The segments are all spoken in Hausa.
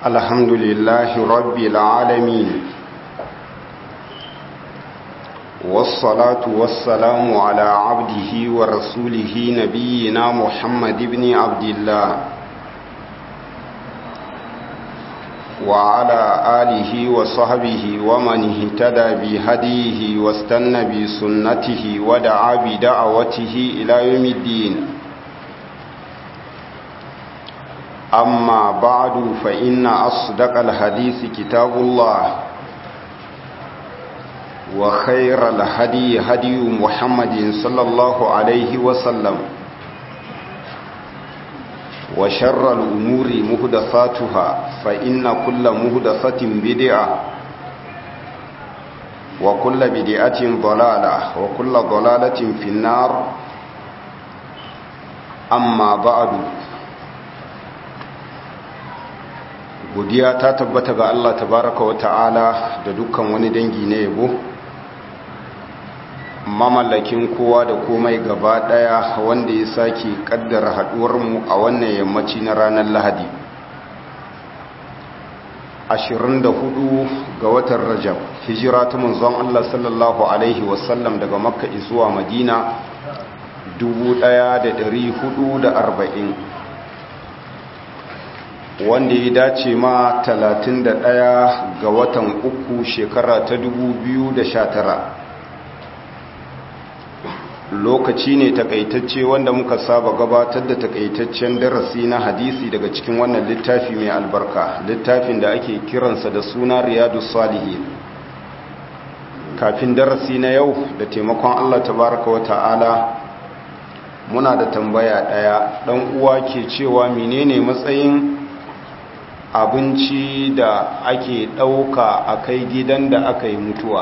الحمد لله رب العالمين والصلاة والسلام على عبده ورسوله نبينا محمد بن عبد الله وعلى آله وصحبه ومن اهتدى بهديه واستنى بسنته ودعا بدعوته إلى يوم الدين أما بعد فإن أصدق الحديث كتاب الله وخير الهدي هدي محمد صلى الله عليه وسلم وشر الأمور مهدثاتها فإن كل مهدثة بدعة وكل بدعة ضلالة وكل ضلالة في النار أما بعد godiya ta tabbata ga Allah tabaraka wa ta'ala da dukkan wani dangi na yabo mamallakin kowa da komai gaba daya wanda ya sake kaddara haduwarmu a wannan yammaci na ranar lahadi 24 ga watan rajab hijira ta manzon Allah sallallahu alaihi wasallam daga makka zuwa madina 1440 wanda ya dace ma 31 ga watan uku shekara ta 2019 lokaci ne takaitacce wanda muka saba gabatar da takaitaccen darasi na hadisi daga cikin wannan littafi mai albarka littafin da ake kiransa da suna riyadu salihin kafin darasi na yau da taimakon allah tabaraka wa ta'ala muna da tambaya daya dan uwa ke cewa menene matsayin abinci da ake ɗauka a kai gidan da aka yi mutuwa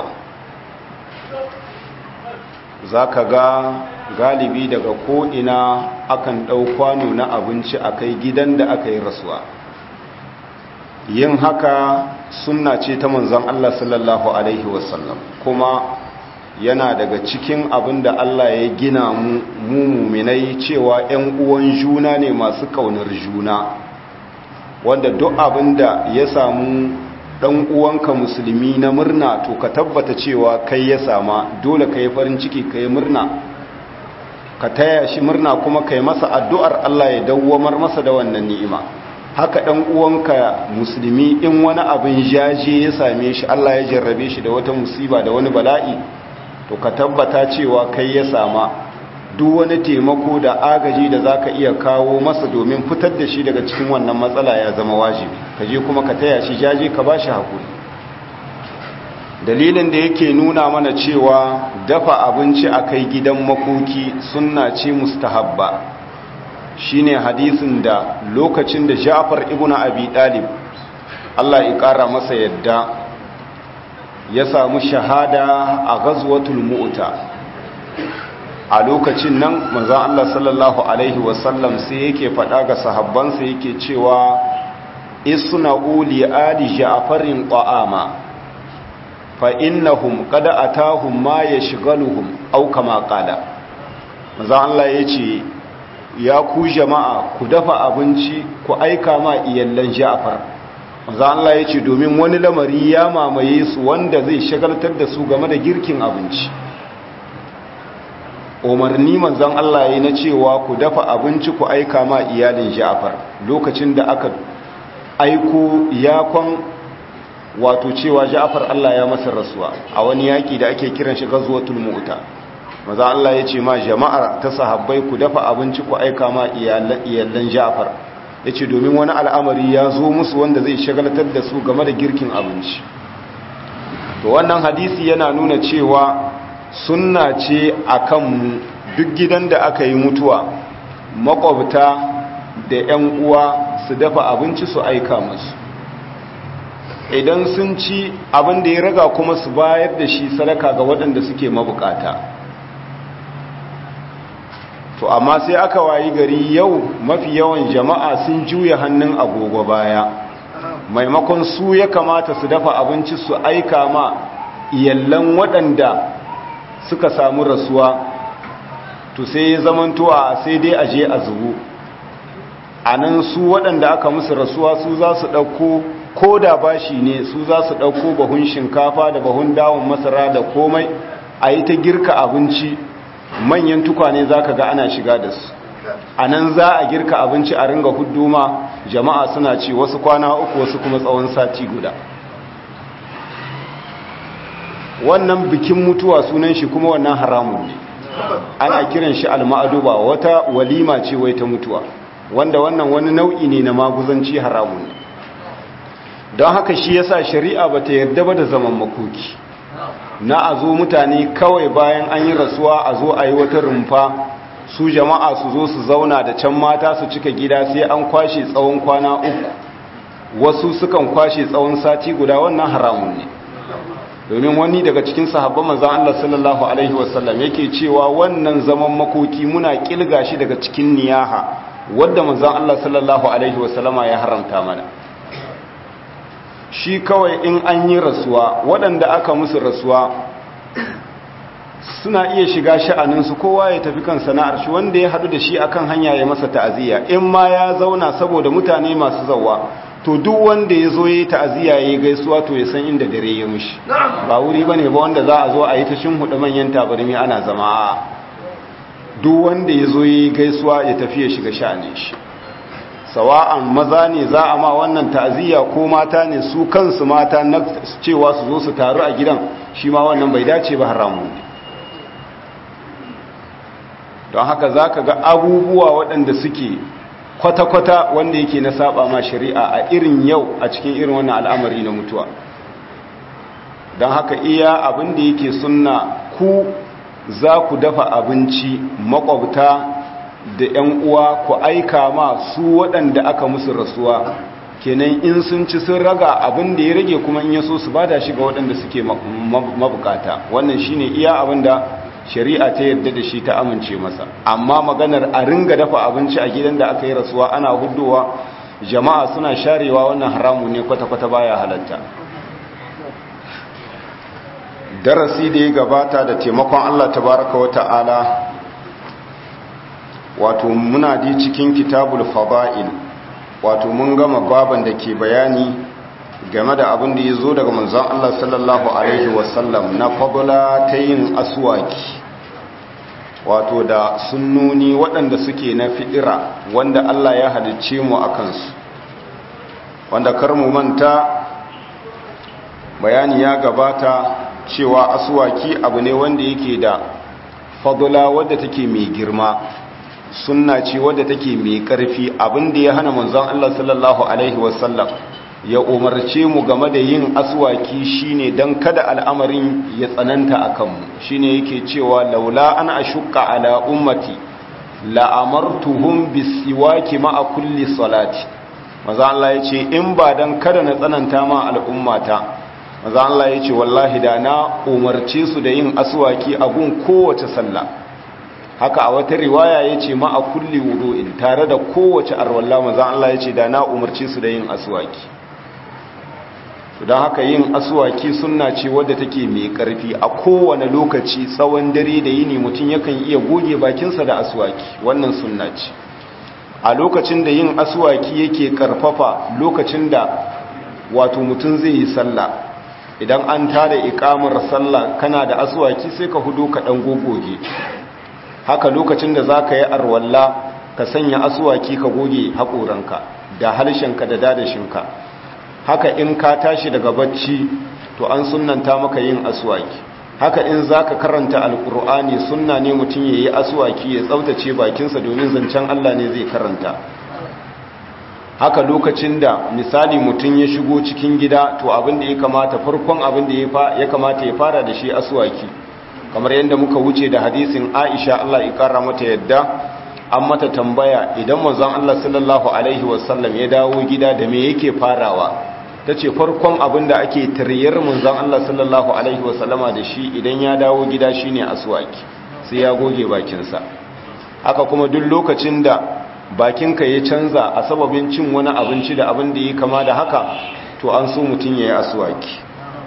za ka ga galibi daga ko'ina akan ɗau kwano na abinci a kai gidan da aka yi rasuwa yin haka sunna ce ta manzan Allah sallallahu Alaihi wasallam kuma yana daga cikin abin da Allah ya gina mu muminai cewa ‘yan uwan juna ne masu ƙaunar juna’ wanda duk abin da ya samu ɗan uwanka musulmi na murna to ka tabbata cewa kai ya sama dole ka yi farin ciki ka yi murna ka taya shi murna kuma ka yi masa addu'ar Allah ya dawwamar masa da wannan ni'ima haka ɗan uwanka musulmi in wani abin jaje ya same shi Allah ya jarrabe shi da wata musiba da wani bala'i to ka tabbata cewa kai ya sama duk wani taimako da agaji da za ka iya kawo masa domin fitar da shi daga cikin wannan matsala ya zama wajibi ka je kuma ka taya shi jaje ka ba shi haƙuri dalilin da yake nuna mana cewa dafa abinci a kai gidan makoki sunna ce mustahabba shine hadisin da lokacin da ja'far ibn abi dalib Allah ya ƙara masa yadda ya samu shahada a ghazwatul mu'ta a lokacin nan manzan Allah sallallahu Alaihi wasallam sai yake faɗa ga sahabbansa yake cewa isuna uli ali ja'farin ta'ama fa innahum qad atahum ma yashghaluhum aw kama qala manzan Allah yace ya ku jama'a ku dafa abinci ku aika ma iyallan Ja'far manzan Allah yace domin wani lamari ya mamaye su wanda zai shagaltar da su game da girkin abinci umarni manzon Allah ya na cewa ku dafa abinci ku aika ma iyalin Ja'far lokacin da aka aiko yakon wato cewa Ja'far Allah ya masa rasuwa a wani yaki da ake kiran shi Ghazwatul Mu'ta manzon Allah ya ce ma jama'ar ta sahabbai ku dafa abinci ku aika ma iyalan Ja'far yace domin wani al'amari ya zo musu wanda zai shagaltar da su game da girkin abinci to wannan hadisi yana nuna cewa sunna ce a kanmu duk gidan da aka yi mutuwa makwabta da 'yan uwa su dafa abinci su aika musu idan sun ci abin da ya raga kuma su bayar da shi sadaka ga waɗanda suke mabukata to amma sai aka wayi gari yau mafi yawan jama'a sun juya hannun agogo baya maimakon su ya kamata su dafa abinci su aika ma iyallan waɗanda suka samu rasuwa to sai ya zamantowa sai dai aje a zubu a nan su waɗanda aka musu rasuwa su za su ɗauko ko da bashi ne su za su ɗauko bahun shinkafa da bahun dawon masara da komai a yi ta girka abinci manyan tukwane za ka ga ana shiga da su a nan za a girka abinci a ringa huduma jama'a suna ci wasu kwana uku wasu kuma tsawon sati guda wannan bikin mutuwa sunan shi kuma wannan haramun ne ana kiran shi alma'aduba wata walima ce wai ta mutuwa wanda wannan wani nau'i ne na maguzanci haramun ne don haka shi yasa shari'a bata yarda ba da zaman makoki na a zo mutane kawai bayan an yi rasuwa a zo a yi wata rumfa su jama'a su zo su zauna da can mata su cika gida sai an kwashe tsawon kwana uku wasu sukan kwashe tsawon sati guda wannan haramun ne domin wani daga cikin sahabban manzan Allah sallallahu alaihi wasallam yake cewa wannan zaman makoki muna kilga shi daga cikin niyaha wadda manzan Allah sallallahu alaihi wasallama ya haramta mana shi kawai in an yi rasuwa waɗanda aka musu rasuwa suna iya shiga sha'aninsu kowa ya tafi kan sana'ar shi wanda ya haɗu da shi akan hanya ya masa ta'aziyya in ma ya zauna saboda mutane masu zawa to duk wanda ya zo ya yi ta'aziyya ya yi gaisuwa to ya san inda dare ya mushi ba wuri ba ne ba wanda za a zo a yi ta hudu manyan tabarmi ana zama duk wanda ya zo ya yi gaisuwa ya tafi ya shiga sha'anin shi sawa'an maza ne za a ma wannan ta'aziyya ko mata ne su kansu mata na cewa su zo su taru a gidan shi ma wannan bai dace ba haramun ne don haka za ka ga abubuwa waɗanda suke kwata-kwata wanda yake na saba ma shari'a a irin yau a cikin irin wannan al'amari na mutuwa don haka iya abin da yake sunna ku za ku dafa abinci makwabta da 'yan uwa ku aika ma su waɗanda aka musu rasuwa kenan in sun ci sun raga abin da ya rage kuma in yaso su bada shi ga waɗanda suke mabukata wannan shine iya abin da shari'a ta yadda da shi ta amince masa amma maganar a ringa dafa abinci a gidan da aka yi rasuwa ana hudowa jama'a suna sharewa wannan haramu ne kwata-kwata baya halatta darasi da ya gabata da taimakon Allah tabaraka wa ta'ala wato muna di cikin kitabul fada'il wato mun gama baban da ke bayani game da abin da ya zo daga manzon Allah sallallahu alaihi wasallam na fadla ta yin aswaki wato da sunnoni waɗanda suke na fi'ira wanda Allah ya halicce mu a kansu wanda kar mu manta bayani ya gabata cewa aswaki abu ne wanda yake da fadla wadda take mai girma sunna ce wadda take mai ƙarfi abinda ya hana manzon Allah sallallahu alaihi wasallam ya umarce mu game da yin aswaki shine dan kada al'amarin ya tsananta akan mu shine yake cewa laula an ashqa ala ummati la amartuhum bisiwaki ma'a kulli salati manzon Allah yace in ba dan kada na tsananta ma al'ummata manzon Allah yace wallahi da na umarce su da yin aswaki a gun kowace sallah haka a wata riwaya ya ce ma a kulli wudu'in tare da kowace arwallah maza Allah ya ce da na umarci su da yin aswaki don haka yin aswaki sunna ce wadda take mai karfi a kowane lokaci tsawon dare da yini mutum yakan iya goge bakinsa da aswaki wannan sunna ce a lokacin da yin aswaki yake karfafa lokacin da wato mutum zai yi sallah idan an tada ikamar sallah kana da aswaki sai ka hudu ka dan gogoge haka lokacin da za ka yi arwalla ka sanya asuwaki ka goge haƙoranka da harshenka da dadashinka haka in ka tashi daga bacci to an sunanta maka yin asuwaki haka in za ka karanta alƙur'ani sunna ne mutum ya yi asuwaki ya tsaftace bakinsa domin zancen allah ne zai karanta haka lokacin da misali mutum ya shigo cikin gida to abin da ya kamata farkon abin da ya kamata ya fara da shi asuwaki kamar yadda muka wuce da hadisin Aisha Allah ya kara mata yadda an mata tambaya idan manzon Allah sallallahu alaihi wasallam ya dawo gida da me yake farawa tace farkon abin da ake tariyar manzon Allah sallallahu alaihi wasallama da shi idan ya dawo gida shine aswaki sai ya goge bakinsa haka kuma duk lokacin da bakinka ya canza a sababin cin wani abinci da abin da ya kama da haka to an so mutum ya yi aswaki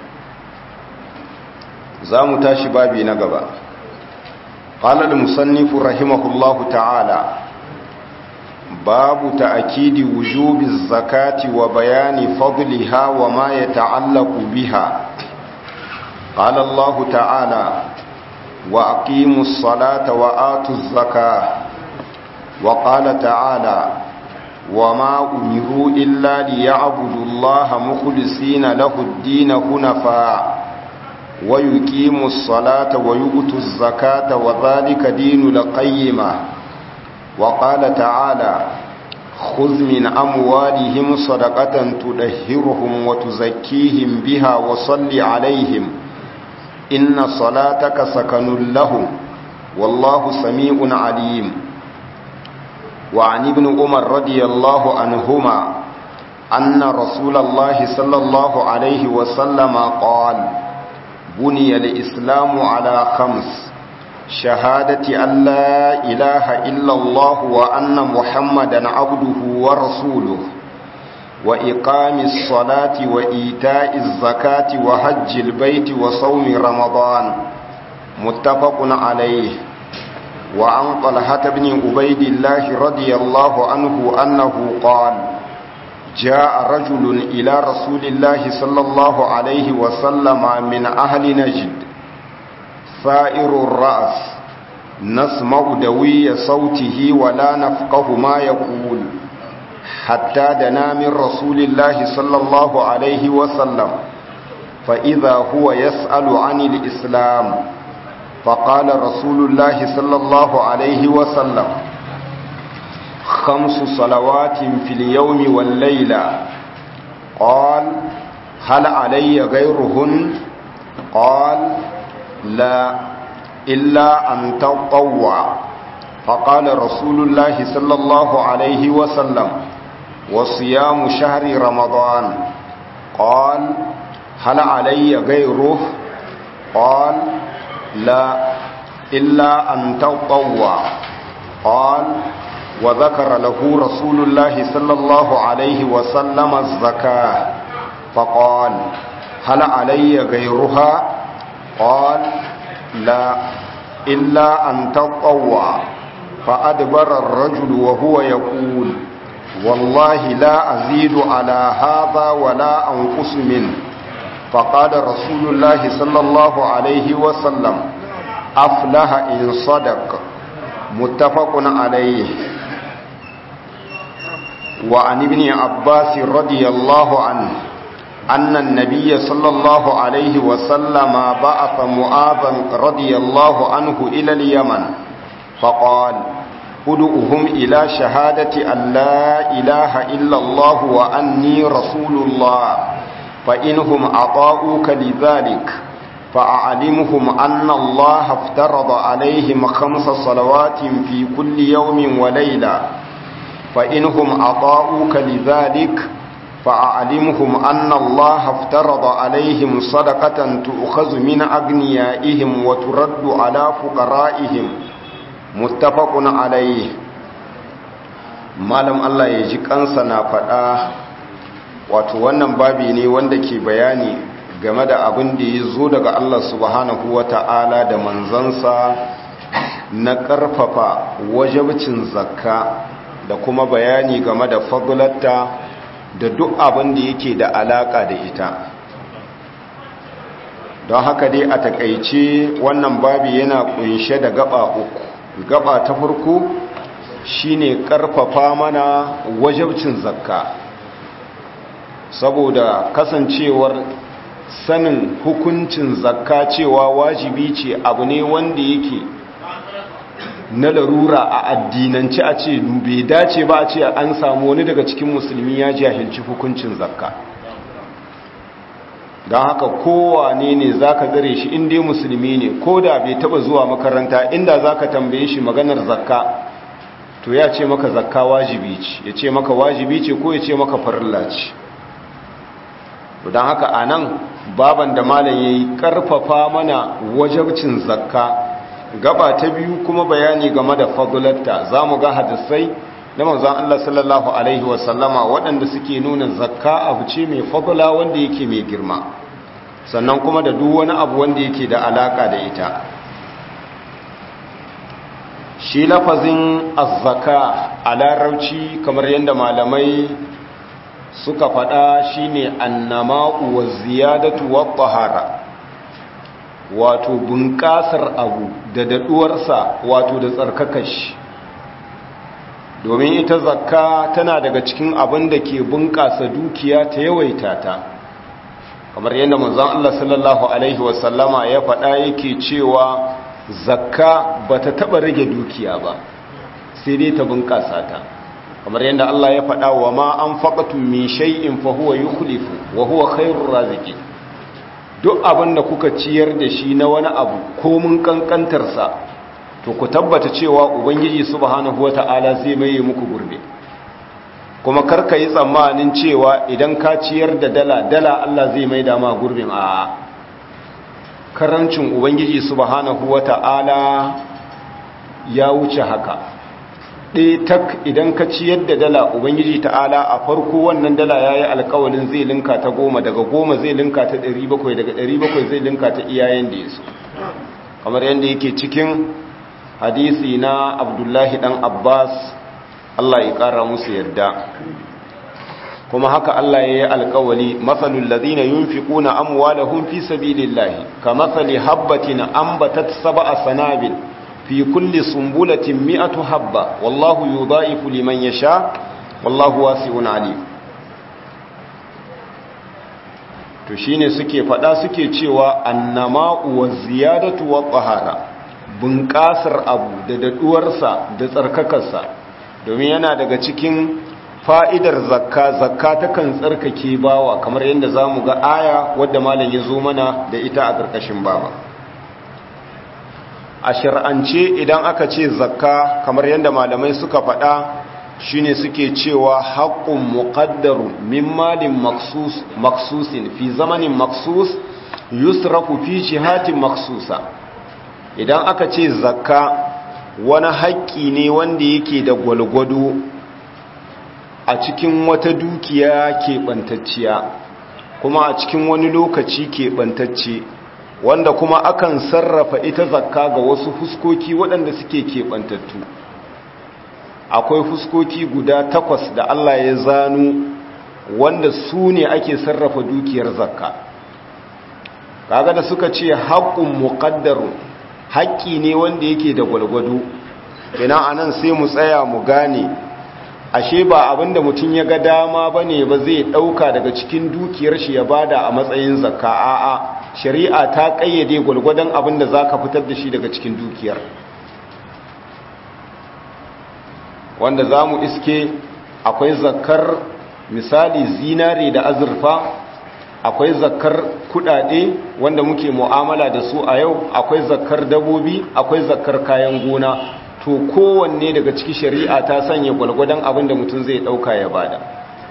za mu tashi babi na gaba قال المصنف رحمه الله تعالى باب تأكيد وجوب الزكاة وبيان فضلها وما يتعلق بها قال الله تعالى وأقيموا الصلاة وآتوا الزكاة وقال تعالى وما أمروا إلا ليعبدوا الله مخلصين له الدين هنفاء ويقيموا الصلاة ويؤتوا الزكاة وذلك دين القيمة وقال تعالى خذ من أموالهم صدقة تدهرهم وتزكيهم بها وصل عليهم إن صلاتك سكن لهم والله سميع عليم وعن ابن عمر رضي الله عنهما أن رسول الله صلى الله عليه وسلم قال بني الإسلام على خمس شهادة أن لا إله إلا الله وأن محمدا عبده ورسوله وإقام الصلاة وإيتاء الزكاة وحج البيت وصوم رمضان متفق عليه وعن طلحة بن عبيد الله رضي الله عنه أنه قال جاء رجل إلى رسول الله صلى الله عليه وسلم من أهل نجد ثائر الرأس نسمع دوي صوته ولا نفقه ما يقول حتى دنا من رسول الله صلى الله عليه وسلم فإذا هو يسأل عن الإسلام فقال رسول الله صلى الله عليه وسلم خمس صلوات في اليوم والليلة قال هل علي غيرهن قال لا إلا أن تطوع فقال رسول الله صلى الله عليه وسلم وصيام شهر رمضان قال هل علي غيره قال لا إلا أن تطوع قال وذكر له رسول الله صلى الله عليه وسلم الزكاة فقال هل علي غيرها قال لا إلا أن تطوع فأدبر الرجل وهو يقول والله لا أزيد على هذا ولا أنقص منه فقال رسول الله صلى الله عليه وسلم أفلح إن صدق متفق عليه وعن ابن عباس رضي الله عنه أن النبي صلى الله عليه وسلم بعث معاذا رضي الله عنه إلى اليمن فقال ادعوهم إلى شهادة أن لا إله إلا الله وأني رسول الله فإنهم أطاؤوك لذلك فأعلمهم أن الله افترض عليهم خمس صلوات في كل يوم وليلة فإنهم أطاؤوك لذلك فأعلمهم أن الله افترض عليهم صدقة تؤخذ من أغنيائهم وترد على فقرائهم متفق عليه malam Allah ya ji kansa na faɗa wato wannan babi ne wanda ke bayani game da abin da ya zo daga Allah subhanahu wa ta'ala da manzansa na ƙarfafa wajabcin zakka da kuma bayani game da fagulatta da duk abin da yake da alaƙa da ita don haka dai a takaice wannan babi yana kunshe da gaba uku gaba ta farko shine ƙarfafa mana wajabcin zakka saboda kasancewar sanin hukuncin zakka cewa wajibi ce abu ne wanda yake na larura a addinance a ce bai dace ba a ce an samu wani daga cikin musulmi ya jahilci hukuncin zakka don haka kowane ne za ka gare shi inda musulmi ne ko da bai taba zuwa makaranta inda za ka tambaye shi maganar zakka to ya ce maka zakka wajibi ce ya ce maka wajibi ce ko ya ce maka farilla ce don haka a nan baban da malam ya yi ƙarfafa mana wajabcin zakka gaba ta biyu kuma bayani game da fadulatta za mu ga hadisai na manzan Allah sallallahu Alaihi wasallama waɗanda suke nuna zakka abu ce mai fadula wanda yake mai girma sannan kuma da duk wani abu wanda yake da alaƙa da ita shi lafazin azzaka a larauci kamar yadda malamai suka faɗa shine annama'u wa ziyadatu wa tahara wato bunƙasar abu da daɗuwarsa wato da tsarkakashi domin ita zakka tana daga cikin abin da ke bunƙasa dukiya ta yawaita ta kamar yadda manzon Allah sallallahu alaihi wasallama ya faɗa yake cewa zakka bata taɓa rage dukiya ba sai dai ta bunƙasa ta kamar yadda Allah ya faɗa wa ma an faƙatun min shay'in fa huwa yukhlifu wa huwa khairur raziqin duk abin da kuka ciyar da shi na wani abu ko mun kankantar sa to ku tabbata cewa ubangiji subhanahu wata'ala zai maye muku gurbe kuma karka yi tsammanin cewa idan ka ciyar da dala dala Allah zai mai da ma gurbin a karancin ubangiji subhanahu wata'ala ya wuce haka ɗaya tak idan ka ciyar da dala ubangiji ta'ala a farko wannan dala ya yi alkawalin zai linka ta goma daga goma zai linka ta ɗari bakwai daga ɗari bakwai zai linka ta iyayen da ya so kamar yadda yake cikin hadisi na abdullahi ɗan abbas allah ya ƙara musu yarda kuma haka allah ya yi alkawali matsalin lazina yin fi ƙuna amwalahun fi sabilillahi ka matsali habbatin ambatat saba a sanabil fi kulli sumbulatin mi'atu habba wallahu yudha'ifu liman yasha wallahu wasi'un alim to shine suke fada suke cewa annama'u wa ziyadatu wa qahara bunƙasar abu da daduwarsa da tsarkakarsa domin yana daga cikin fa'idar zakka zakka takan tsarkake bawa kamar yadda zamu ga aya wadda malam ya zo mana da ita a ƙarƙashin baba a shir'ance idan aka ce zakka kamar yadda malamai suka faɗa shine suke cewa haƙƙun muƙaddaru min malin maksusin fi zamanin maksus yusrafu fi jihatin maksusa idan aka ce zakka wani haƙƙi ne wanda yake da gwalgwado a cikin wata dukiya keɓantacciya kuma a cikin wani lokaci keɓantacce wanda kuma akan sarrafa ita zakka ga wasu fuskoki waɗanda suke keɓantattu akwai fuskoki guda takwas da Allah ya zanu wanda su ne ake sarrafa dukiyar zakka kaga da suka ce haƙƙun muƙaddaru haƙƙi ne wanda yake da gwalgwado ina anan sai mu tsaya mu gane ashe ba abinda mutum ya ga dama bane ba zai ɗauka daga cikin dukiyar shi ya bada a matsayin zakka a'a shari'a ta kayyade gwalgwadon abin da za ka fitar da shi daga cikin dukiyar wanda za mu iske akwai zakar misali zinare da azurfa akwai zakar kudade wanda muke mu'amala da su a yau akwai zakar dabobi akwai zakar kayan gona to kowanne daga ciki shari'a ta sanya gwalgwadon abin da mutum zai dauka ya bada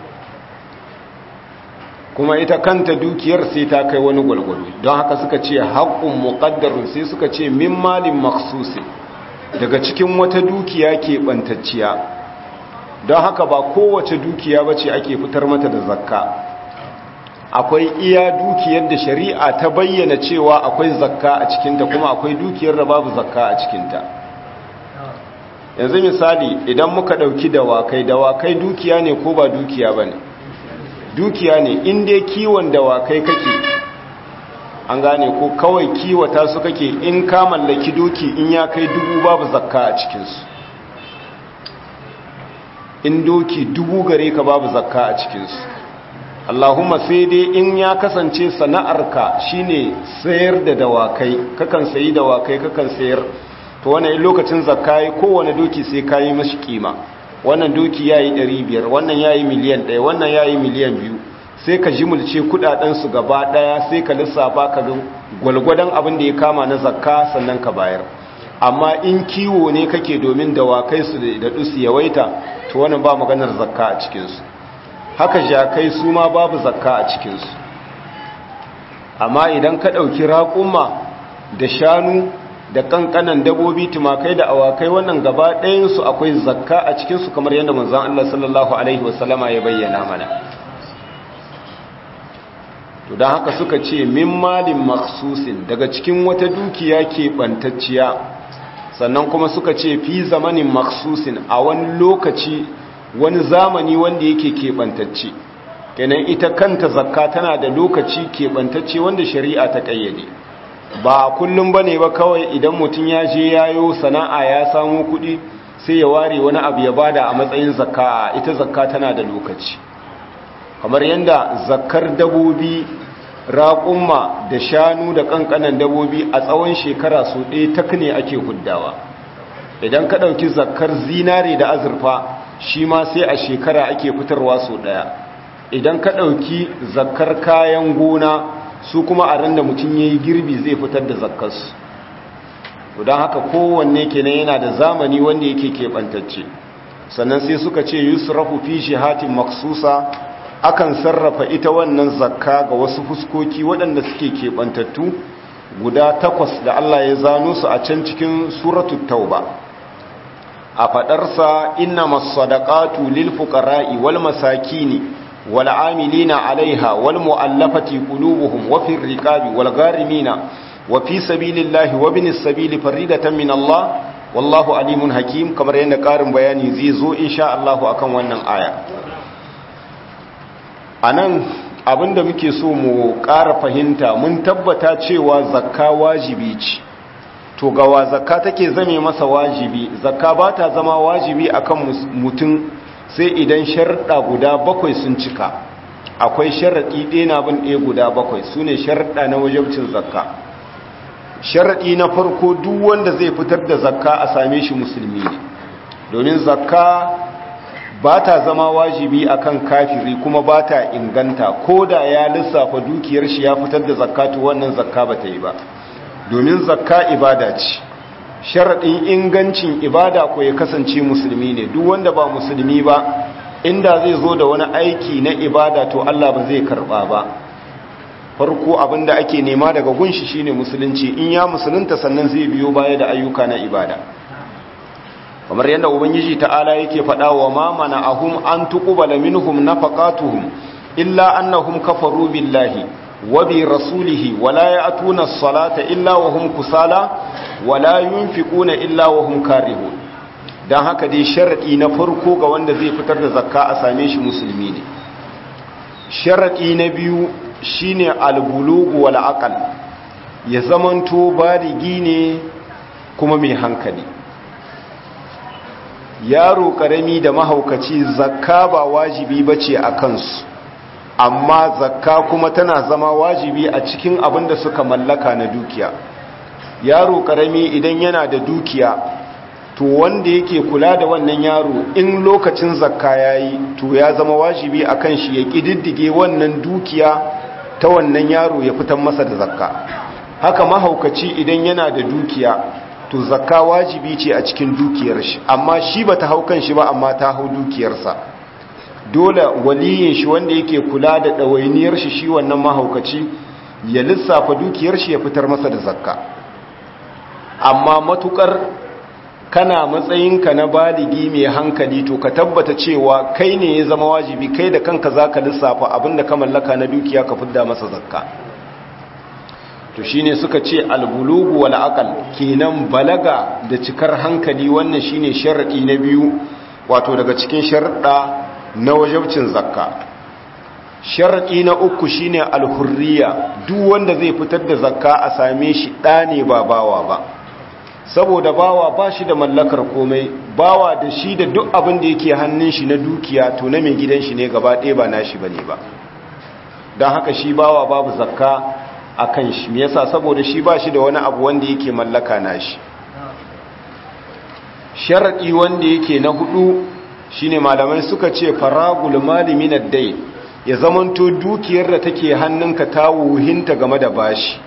kuma ita kanta dukiyar sai ta kai wani gwalgwado don haka suka ce haƙƙun muƙaddarun sai suka ce min malin maksusi daga cikin wata dukiya ke ɓantacciya don haka ba kowace dukiya ba ce ake fitar mata da zakka akwai iya dukiyar da shari'a ta bayyana cewa akwai zakka a cikinta kuma akwai dukiyar da babu zakka a cikinta yanzu misali idan muka ɗauki dawakai dawakai dukiya ne ko ba dukiya ba ne dukiya ne in dai kiwon dawakai kake an gane ko kawai kiwata su kake in ka mallaki doki in ya kai dubu babu zakka a cikinsu in doki dubu gare ka babu zakka a cikinsu allahumma sai dai in ya kasance sana'arka shine sayar da dawakai kakan sayi dawakai kakan sayar to wannan lokacin zakka yi kowane doki sai ka yi mashi kima wannan doki ya yi ɗari biyar wannan ya yi miliyan ɗaya wannan ya yi miliyan biyu sai ka jimulce kudadensu gaba ɗaya sai ka lissafa ka ga gwalgwadon abin da ya kama na zakka sannan ka bayar amma in kiwo ne kake domin dawakai su da dusu yawaita to wannan ba maganar zakka a cikinsu haka jakai su ma babu zakka a cikinsu amma idan ka ɗauki raƙuma da shanu da kankanan dabobi tumakai da awakai wannan gaba ɗayansu akwai zakka a cikinsu kamar yadda manzan Allah sallallahu Alaihi wasallama ya bayyana mana to don haka suka ce min malin maksusin daga cikin wata dukiya ke ɓantacciya sannan kuma suka ce fi zamanin maksusin a wani lokaci wani zamani wanda yake keɓantacce kenan ita kanta zakka tana da lokaci keɓantacce wanda shari'a ta ƙayyade ba kullum ba ne ba kawai idan mutum ya je yayo sana'a ya samu kuɗi sai ya ware wani abu ya bada a matsayin zakka ita zakka tana da lokaci kamar yadda zakkar dabobi raƙumma da shanu da ƙanƙanan dabobi a tsawon shekara su ɗaya tak ne ake huddawa idan ka ɗauki zakkar zinare da azurfa shi ma sai a shekara ake fitarwa su ɗaya idan ka ɗauki zakkar kayan gona su kuma a ran da mutum ya yi girbi zai fitar da zakkarsu don haka kowanne kenan yana da zamani wanda yake keɓantacce sannan sai suka ce yusrafu fi shihatin maksusa akan sarrafa ita wannan zakka ga wasu fuskoki waɗanda suke keɓantattu guda takwas da Allah ya zano su a can cikin suratul tauba a faɗarsa inna masadaqatu lil fuqara'i wal masakini wal amilina 'alaiha wal mu'allafati qulubuhum wa fir riqabi wal gharimina wa fi sabilillahi wa binis sabili faridatan min Allah wallahu alimun hakim kamar yadda ƙarin bayani zai zo insha Allah akan wannan aya a nan abinda muke so mu ƙara fahimta mun tabbata cewa zakka wajibi ce to gawa zakka take zame masa wajibi zakka ba ta zama wajibi akan mutum sai idan sharɗa guda bakwai sun cika akwai sharaɗi ɗaya na bin ɗaya guda bakwai su ne sharaɗa na wajabcin zakka sharaɗi na farko duk wanda zai fitar da zakka a same shi musulmi ne domin zakka ba ta zama wajibi akan kafiri kuma ba ta inganta ko da ya lissafa dukiyar shi ya fitar da zakatu wannan zakka ba ta yi ba domin zakka ibada ce sharaɗin ingancin ibada ko ya kasance musulmi ne duk wanda ba musulmi ba inda zai zo da wani aiki na ibada to Allah ba zai karɓa ba farko abinda ake nema daga gunshi shine musulunci in ya musulunta sannan zai biyo baya da ayyuka na ibada kamar yadda ubangiji ta'ala yake faɗa wa ma mana'ahum an tuqbala minhum nafaqatuhum illa annahum kafaru billahi wa bi rasulihi wa la ya'tuna as-salata illa wa hum kusala wa la yunfiquna illa wa hum karihun dan haka dai sharadi na farko ga wanda zai fitar da zakka a same shi musulmi ne sharadi na biyu shine al-bulugh wal aql ya zamanto baligi ne kuma mai hankali yaro karami da mahaukaci zakka ba wajibi bace a kansu amma zakka kuma tana zama wajibi a cikin abin da suka mallaka na dukiya yaro karami idan yana da dukiya to wanda yake kula da wannan yaro in lokacin zakka yayi to ya zama wajibi akan shi ya kididdige wannan dukiya ta wannan yaro ya fitar masa da zakka haka mahaukaci idan yana da dukiya to zakka wajibi ce a cikin dukiyar shi amma shi ba ta hau kan shi ba amma ta hau dukiyarsa dole waliyin shi wanda yake kula da ɗawainiyar shi shi wannan mahaukaci ya lissafa dukiyar shi ya fitar masa da zakka amma matukar kana matsayinka na baligi mai hankali to ka tabbata cewa kai ne ya zama wajibi kai da kanka za ka lissafa abinda ka mallaka na dukiya ka fidda masa zakka to shine suka ce albulugu wal aqal kenan balaga da cikar hankali wannan shine sharadi na biyu wato daga cikin sharuɗa na wajibcin zakka sharadi na uku shine alhurriya duk wanda zai fitar da zakka a same shi ɗa ne ba bawa ba saboda bawa ba shi da mallakar komai bawa da shi da duk abin da yake hannun shi na dukiya to na mai gidan shi ne gaba ɗaya ba nashi bane ba don haka shi bawa babu zakka a kan shi me yasa saboda shi ba shi da wani abu wanda yake mallaka nashi sharadi wanda yake na hudu shine malamai suka ce faragul mali min ad-dayn ya zamanto dukiyar da take hannunka ta wuhinta game da bashi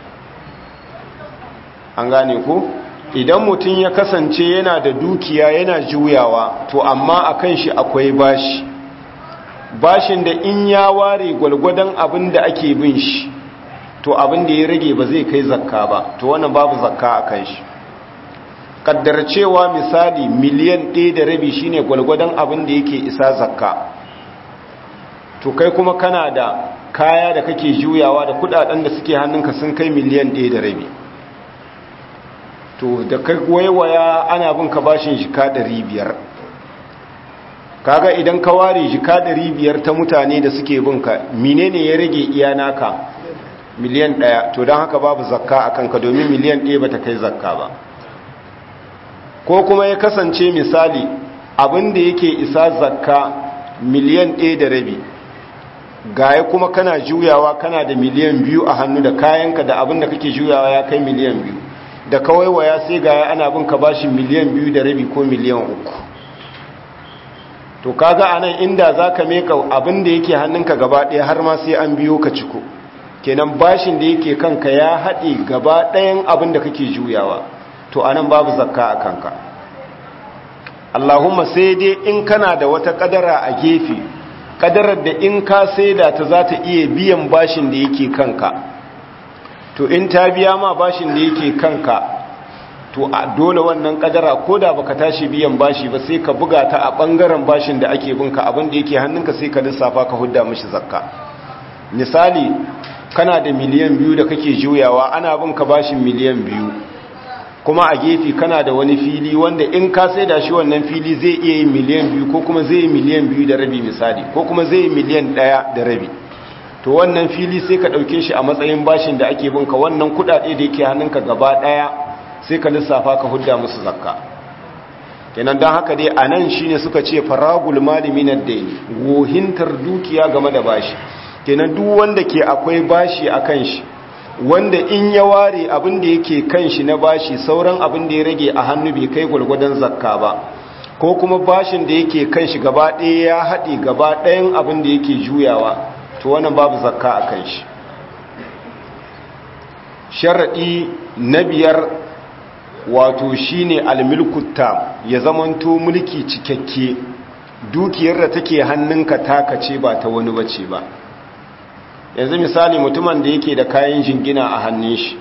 an gane ko idan mutum ya kasance yana da dukiya yana juyawa to amma akan shi akwai bashi bashin da in ya ware gwalgwadon abin da ake bin shi to abin da ya rage ba zai kai zakka ba to wannan babu zakka a kan shi kaddar cewa misali miliyan ɗaya da rabi shine gwalgwadon abin da yake isa zakka to kai kuma kana da kaya da kake juyawa da kudaden da suke hannunka sun kai miliyan ɗaya da rabi to da kai waiwaya ana bin ka bashin jika ɗari biyar kaga idan ka ware jika ɗari biyar ta mutane da suke bin ka menene ya rage iya naka miliyan ɗaya to don haka babu zakka a kanka domin miliyan ɗaya ba ta kai zakka ba ko kuma ya kasance misali abin da yake isa zakka miliyan ɗaya da rabi gaya kuma kana juyawa kana da miliyan biyu a hannu da kayanka da abin da kake juyawa ya kai miliyan biyu da kawai waya sai gaya ana bin ka bashi miliyan biyu da rabi ko miliyan uku to kaga anan inda za ka meka abin da yake hannunka gaba ɗaya har ma sai an biyo ka ciko kenan bashin da yake kanka ya haɗe gaba ɗayan abin da kake juyawa to anan babu zakka a kanka Allahumma sai dai in kana da wata kadara a gefe kadarar da in ka saida ta za ta iya biyan bashin da yake kanka to in ta biya ma bashin da yake kanka to a dole wannan kadara ko da baka tashi biyan bashi ba sai ka buga ta a bangaren bashin da ake binka abin da yake hannunka sai ka lissafa ka hudda mishi zakka misali kana da miliyan biyu da kake juyawa ana binka bashin miliyan biyu kuma a gefe kana da wani fili wanda in ka sai da shi wannan fili zai iya yi miliyan biyu ko kuma zai yi miliyan biyu da rabi misali ko kuma zai yi miliyan ɗaya da rabi to wannan fili sai ka ɗauke shi a matsayin bashin da ake binka wannan kuɗaɗe da yake hannunka gaba ɗaya sai ka lissafa ka hudda musu zakka kenan don haka dai a nan shine suka ce faragul mali minad daini wohintar dukiya game da bashi kenan duk wanda ke akwai bashi a kan shi wanda in ya ware abin da yake kan shi na bashi sauran abin da ya rage a hannu bai kai gwalgwadon zakka ba ko kuma bashin da yake kan shi gaba ɗaya ya haɗe gaba ɗayan abin da yake juyawa to wannan babu zakka a kan shi sharaɗi na biyar wato shine almilkutta ya zamanto mulki cikakke dukiyar da take hannunka taka ce ba ta wani bace ba yanzu misali mutumin da yake da kayan jingina a hannun shi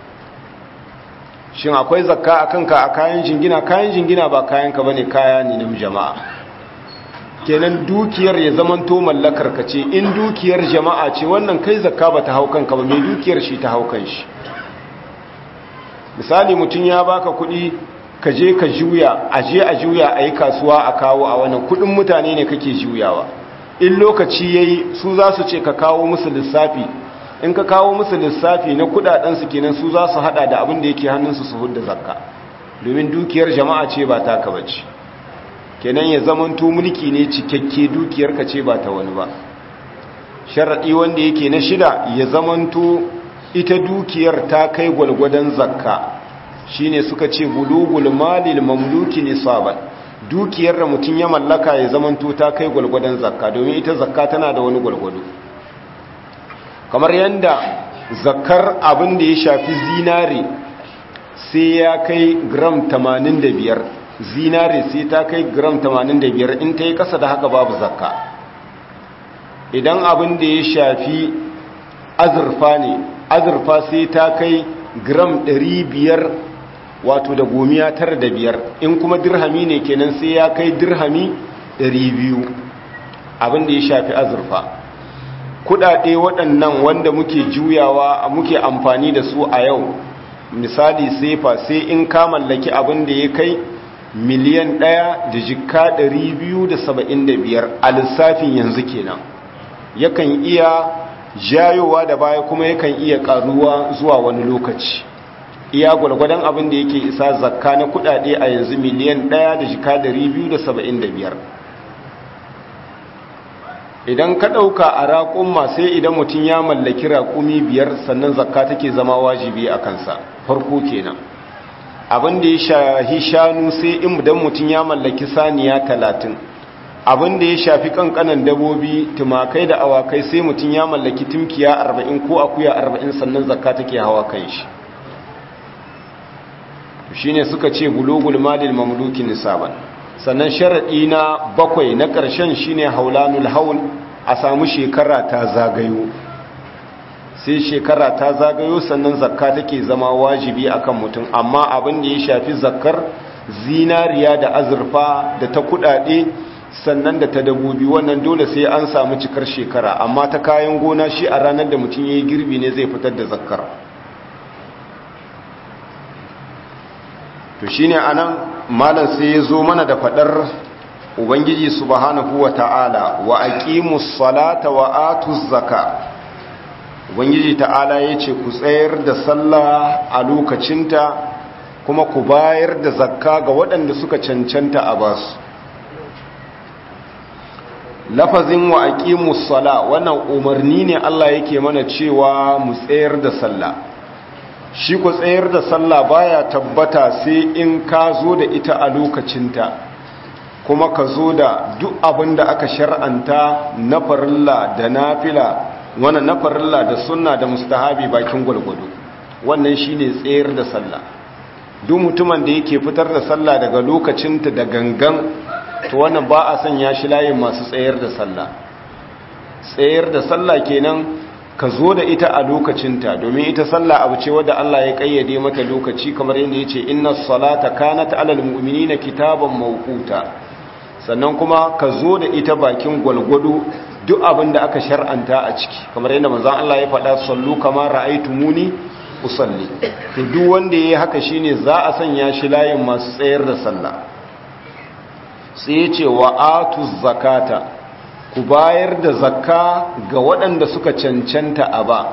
shin akwai zakka a kanka a kayan jingina kayan jingina ba kayanka ba ne kaya ne na jama'a kenan dukiyar ya zamanto mallakar ka ce in dukiyar jama'a ce wannan kai zakka ba ta hau kanka ba mai dukiyar shi ta hau kan shi misali mutum ya baka kuɗi ka je ka juya a je a juya a yi kasuwa a kawo a wannan kuɗin mutane ne kake juyawa in lokaci ya yi su za su ce ka kawo musu lissafi in ka kawo musu lissafi na kudadensu kenan su za su hada da abin da yake hannunsu su hudda zakka domin dukiyar jama'a ce ba taka bace kenan ya zamanto mulki ne cikakke dukiyar ka ce ba ta wani ba sharadi wanda yake na shida ya zamanto ita dukiyar ta kai gwalgwadon zakka shine suka ce bulugul malil mamluki nisaban dukiyar da mutum ya mallaka ya zamanto ta kai gwalgwadon zakka domin ita zakka tana da wani gwalgwado kamar yadda zakkar abin da ya shafi zinare sai ya kai gram 85 zinare sai ta kai gram 85 in ta yi kasa da haka babu zakka idan abin da ya shafi azurfa ne azurfa sai ta kai gram 500 wato da gomiya tara da biyar in kuma dirhami ne kenan sai ya kai dirhami ɗari biyu abinda ya shafi azurfa kudade waɗannan wanda muke juyawa muke amfani da su a yau misali sefa sai in ka mallaki abin da ya kai miliyan ɗaya da jikka ɗari biyu da saba'in da biyar a lissafin yanzu kenan yakan iya jayowa da baya kuma yakan iya ƙaruwa zuwa wani lokaci iya gwargwadon abin da yake isa zakka na kudade a yanzu miliyan 1 da jika 275 idan ka ɗauka a raƙumma sai idan mutum ya mallaki raƙumi biyar sannan zakka take zama wajibi a kansa farko kenan abin da ya shahi shanu sai idan mutum ya mallaki saniya talatin abin da ya shafi kankanan dabobi tumakai da awakai sai mutum ya mallaki tumkiya arba'in ko akuya arba'in sannan zakka take hawa kan shi shine suka ce bulugul malil mamluki nisaban sannan sharadi na bakwai na ƙarshen shine haulanul haul a samu shekara ta zagayo sai shekara ta zagayo sannan zakka take zama wajibi akan mutum amma abin da ya shafi zakkar zinariya da azurfa da ta kudade sannan da ta dabobi wannan dole sai an samu cikar shekara amma ta kayan gona shi a ranar da mutum ya yi girbi ne zai fitar da zakkar to shine anan malam sai ya zo mana da fadar ubangiji subhanahu wata'ala wa aqimus salata wa atuz zaka ubangiji ta'ala yace ku tsayar da sallah a lokacinta kuma ku bayar da zakka ga waɗanda suka cancanta a basu lafazin wa aqimus sala wannan umarni ne Allah yake mana cewa mu tsayar da sallah shi ku tsayar da sallah baya tabbata sai in ka zo da ita a lokacinta kuma ka zo da duk abin da aka shar'anta na farilla da nafila wannan na farilla da sunna da mustahabi bakin gwalgwado wannan shine tsayar da sallah duk mutumin da yake fitar da sallah daga lokacinta da gangan to wannan ba a sanya shi layin masu tsayar da sallah tsayar da sallah kenan ka zo da ita a lokacinta domin ita sallah abu ce wadda Allah ya kayyade mata lokaci kamar yadda yace inna salata kanat alal mu'minina kitaban mawquta sannan kuma ka zo da ita bakin gwalgwado duk abin da aka shar'anta a ciki kamar yadda manzon Allah ya faɗa sallu kama ra'aytumuni usalli to duk wanda yayi haka shine za a sanya shi layin masu tsayar da sallah sai ya ce wa atuz zakata ku bayar da zakka ga waɗanda suka cancanta a ba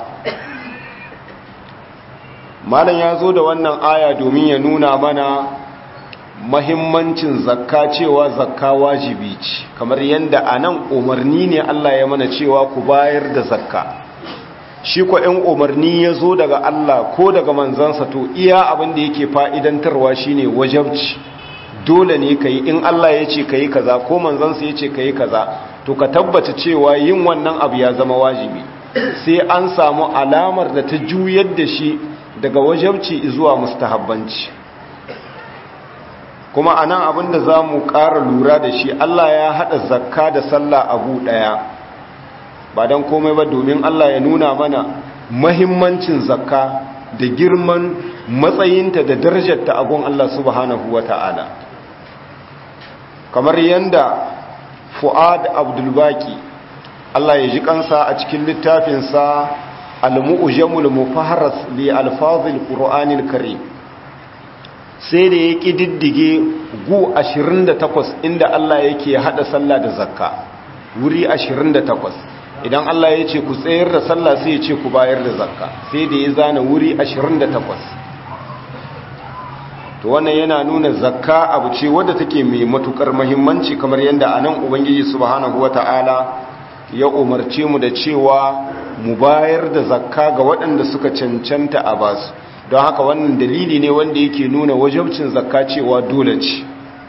malam ya zo da wannan aya domin ya nuna mana mahimmancin zakka cewa zakka wajibi ce kamar yadda a nan umarni ne Allah ya mana cewa ku bayar da zakka shi kwa ‘yan umarni ya zo daga Allah ko daga manzansa to iya abin da yake fa'idantarwa shine wajabci dole ne ka yi in Allah ya ce ka yi kaza ko manzansa ya ce ka yi kaza to ka tabbata cewa yin wannan abu ya zama wajibi sai an samu alamar da ta juyar da shi daga wajabci zuwa mustahabbanci kuma a nan abinda za mu ƙara lura da shi Allah ya haɗa zakka da sallah abu ɗaya ba don komai ba domin Allah ya nuna mana mahimmancin zakka da girman matsayinta da darajarta a gun Allah subhanahu wa ta'ala kamar yadda fu'ad abdulbaki Allah ya ji kansa a cikin littafinsa al-mu'jamul mufaharas li alfazil qur'anil karim sai da ya kididdige gu 28 inda Allah yake hada sallah da zakka wuri 28 idan Allah ya ce ku tsayar da sallah sai ya ce ku bayar da zakka sai da ya zana wuri 28 to wannan yana nuna zakka abu ce wadda take mai matukar muhimmanci kamar yadda anan ubangiji subhanahu wata'ala ya umarce mu da cewa mu bayar da zakka ga waɗanda suka cancanta a basu don haka wannan dalili ne wanda yake nuna wajabcin zakka cewa dole ce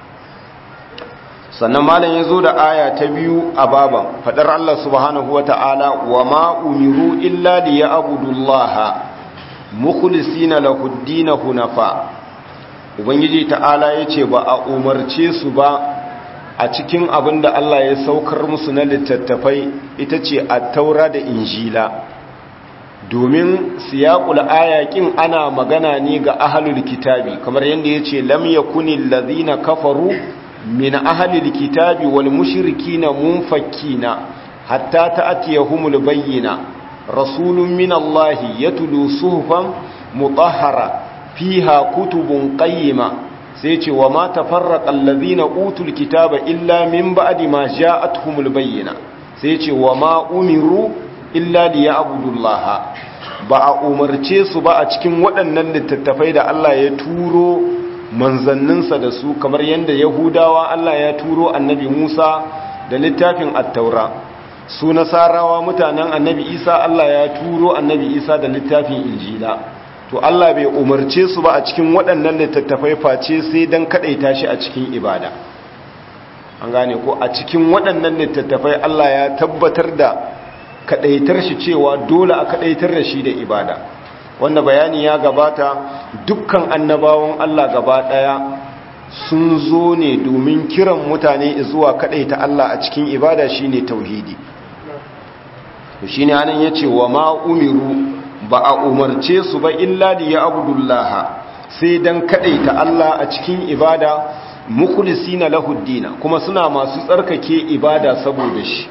sannan malam ya zo da aya ta biyu a baban faɗar Allah subhanahu wata'ala wa ma umiru illa liya'budullaha mukhlisina lahu ad-din hunafa ubangiji ta'ala ya ce ba a umarce su ba a cikin abin da Allah ya saukar musu na littattafai ita ce a taura da injila domin siyakul ayakin ana magana ne ga ahalul kitabi kamar yadda ya ce lam yakuni allazina kafaru min ahalul kitabi wal mushrikina munfakkina hatta ta'tiyahumul bayyina rasulun min allahi yatlu suhufan mutahhara fiha kutubun qayyima sai ce wa ma tafarraqa allazina utul kitaba illa min ba'di ma ja'atuhumul bayyina sai ce wa ma umiru illa liya'budullaha ba a umarce su ba a cikin waɗannan littattafai da Allah ya turo manzanninsa da su kamar yadda yahudawa Allah ya turo annabi Musa da littafin at-taura su nasarawa mutanen annabi Isa Allah ya turo annabi Isa da littafin injila to Allah bai umarce su ba a cikin waɗannan littattafai face sai don kaɗaita shi a cikin ibada an gane ko a cikin waɗannan littattafai Allah ya tabbatar da kaɗaitar shi cewa dole a kaɗaitar da shi da ibada wanda bayani ya gabata dukkan annabawan Allah gaba ɗaya sun zo ne domin kiran mutane zuwa kaɗaita Allah a cikin ibada shine tauhidi to shine anan yace wa ma umiru ba a umarce su ba illa li ya'budullaha sai dan kadaita Allah a cikin ibada mukhlisina lahu dina kuma suna masu tsarkake ibada saboda shi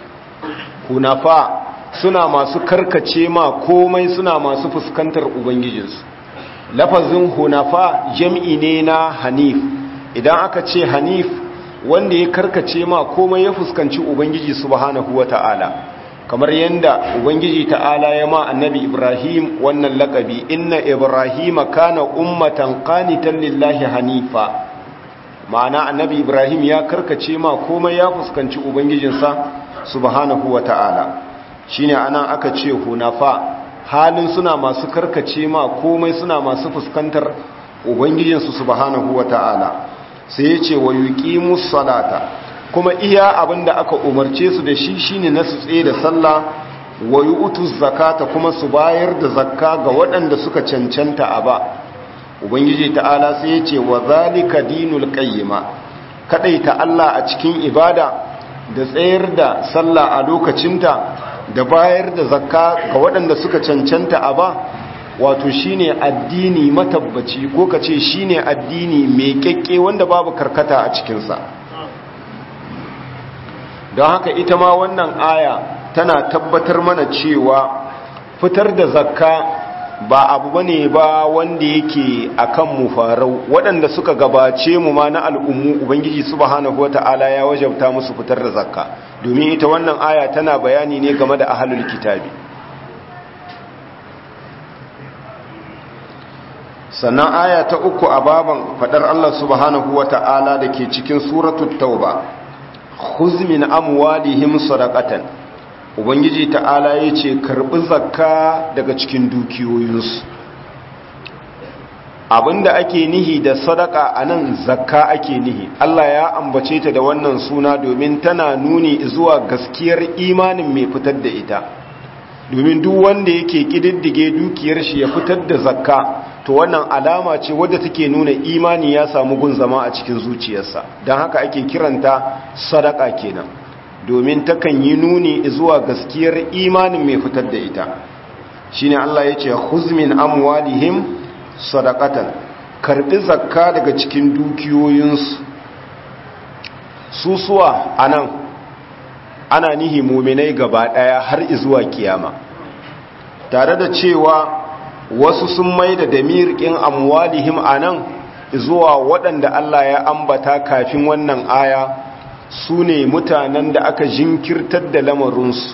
kunafa suna masu karkace ma komai suna masu fuskantar ubangijinsu lafazin hunafa jam'i ne na hanif idan aka ce hanif wanda ya karkace ma komai ya fuskanci ubangiji subhanahu wata'ala kamar yadda ubangiji ta'ala ya ma annabi ibrahim wannan lakabi inna ibrahima kana ummatan qanitan lillahi hanifa ma'ana annabi ibrahim ya karkace ma komai ya fuskanci ubangijinsa subhanahu wata'ala shine anan aka ce hunafa halin suna masu karkace ma komai suna masu fuskantar ubangijinsu subhanahu wata'ala sai ya ce wa yuqimus salata kuma iya abinda aka umarce su da shi shine na su tsaye da sallah wa yu'tuz zakata kuma su bayar da zakka ga waɗanda suka cancanta a ba ubangiji ta'ala sai ya ce wa zalika dinul qayyima kadaita Allah a cikin ibada da tsayar da sallah a lokacinta da bayar da zakka ga waɗanda suka cancanta a ba wato shine addini matabbaci ko kace shine addini mai kyakke wanda babu karkata a cikinsa don haka ita ma wannan aya tana tabbatar mana cewa fitar da zakka ba abu bane ba wanda yake akan mu farau waɗanda suka gabace mu ma na al'ummu ubangiji subhanahu wata'ala ya wajabta musu fitar da zakka domin ita wannan aya tana bayani ne game da ahlul kitabi sannan aya ta uku a baban fadar Allah subhanahu wata'ala da ke cikin suratul tauba khuz min amwalihim sadaqatan ubangiji ta'ala yace karbi zakka daga cikin dukiyoyinsu abinda ake nihi da sadaka anan zakka ake nihi Allah ya ambace ta da wannan suna domin tana nuni zuwa gaskiyar imanin mai fitar da ita domin duk wanda yake kididdige dukiyar shi ya fitar da zakka to wannan alama ce wadda take nuna imani ya samu gun zama a cikin zuciyarsa don haka ake kiranta sadaka kenan domin takan yi nuni zuwa gaskiyar imanin mai fitar da ita shine Allah ya ce huzmin amwalihim sadaqatan karbi zakka daga cikin dukiyoyinsu susuwa anan ana nihi muminai gaba daya har zuwa kiyama tare da cewa wasu sun mai da damirkin amwalihim anan zuwa waɗanda Allah ya ambata kafin wannan aya su ne mutanen da aka jinkirtar da lamarinsu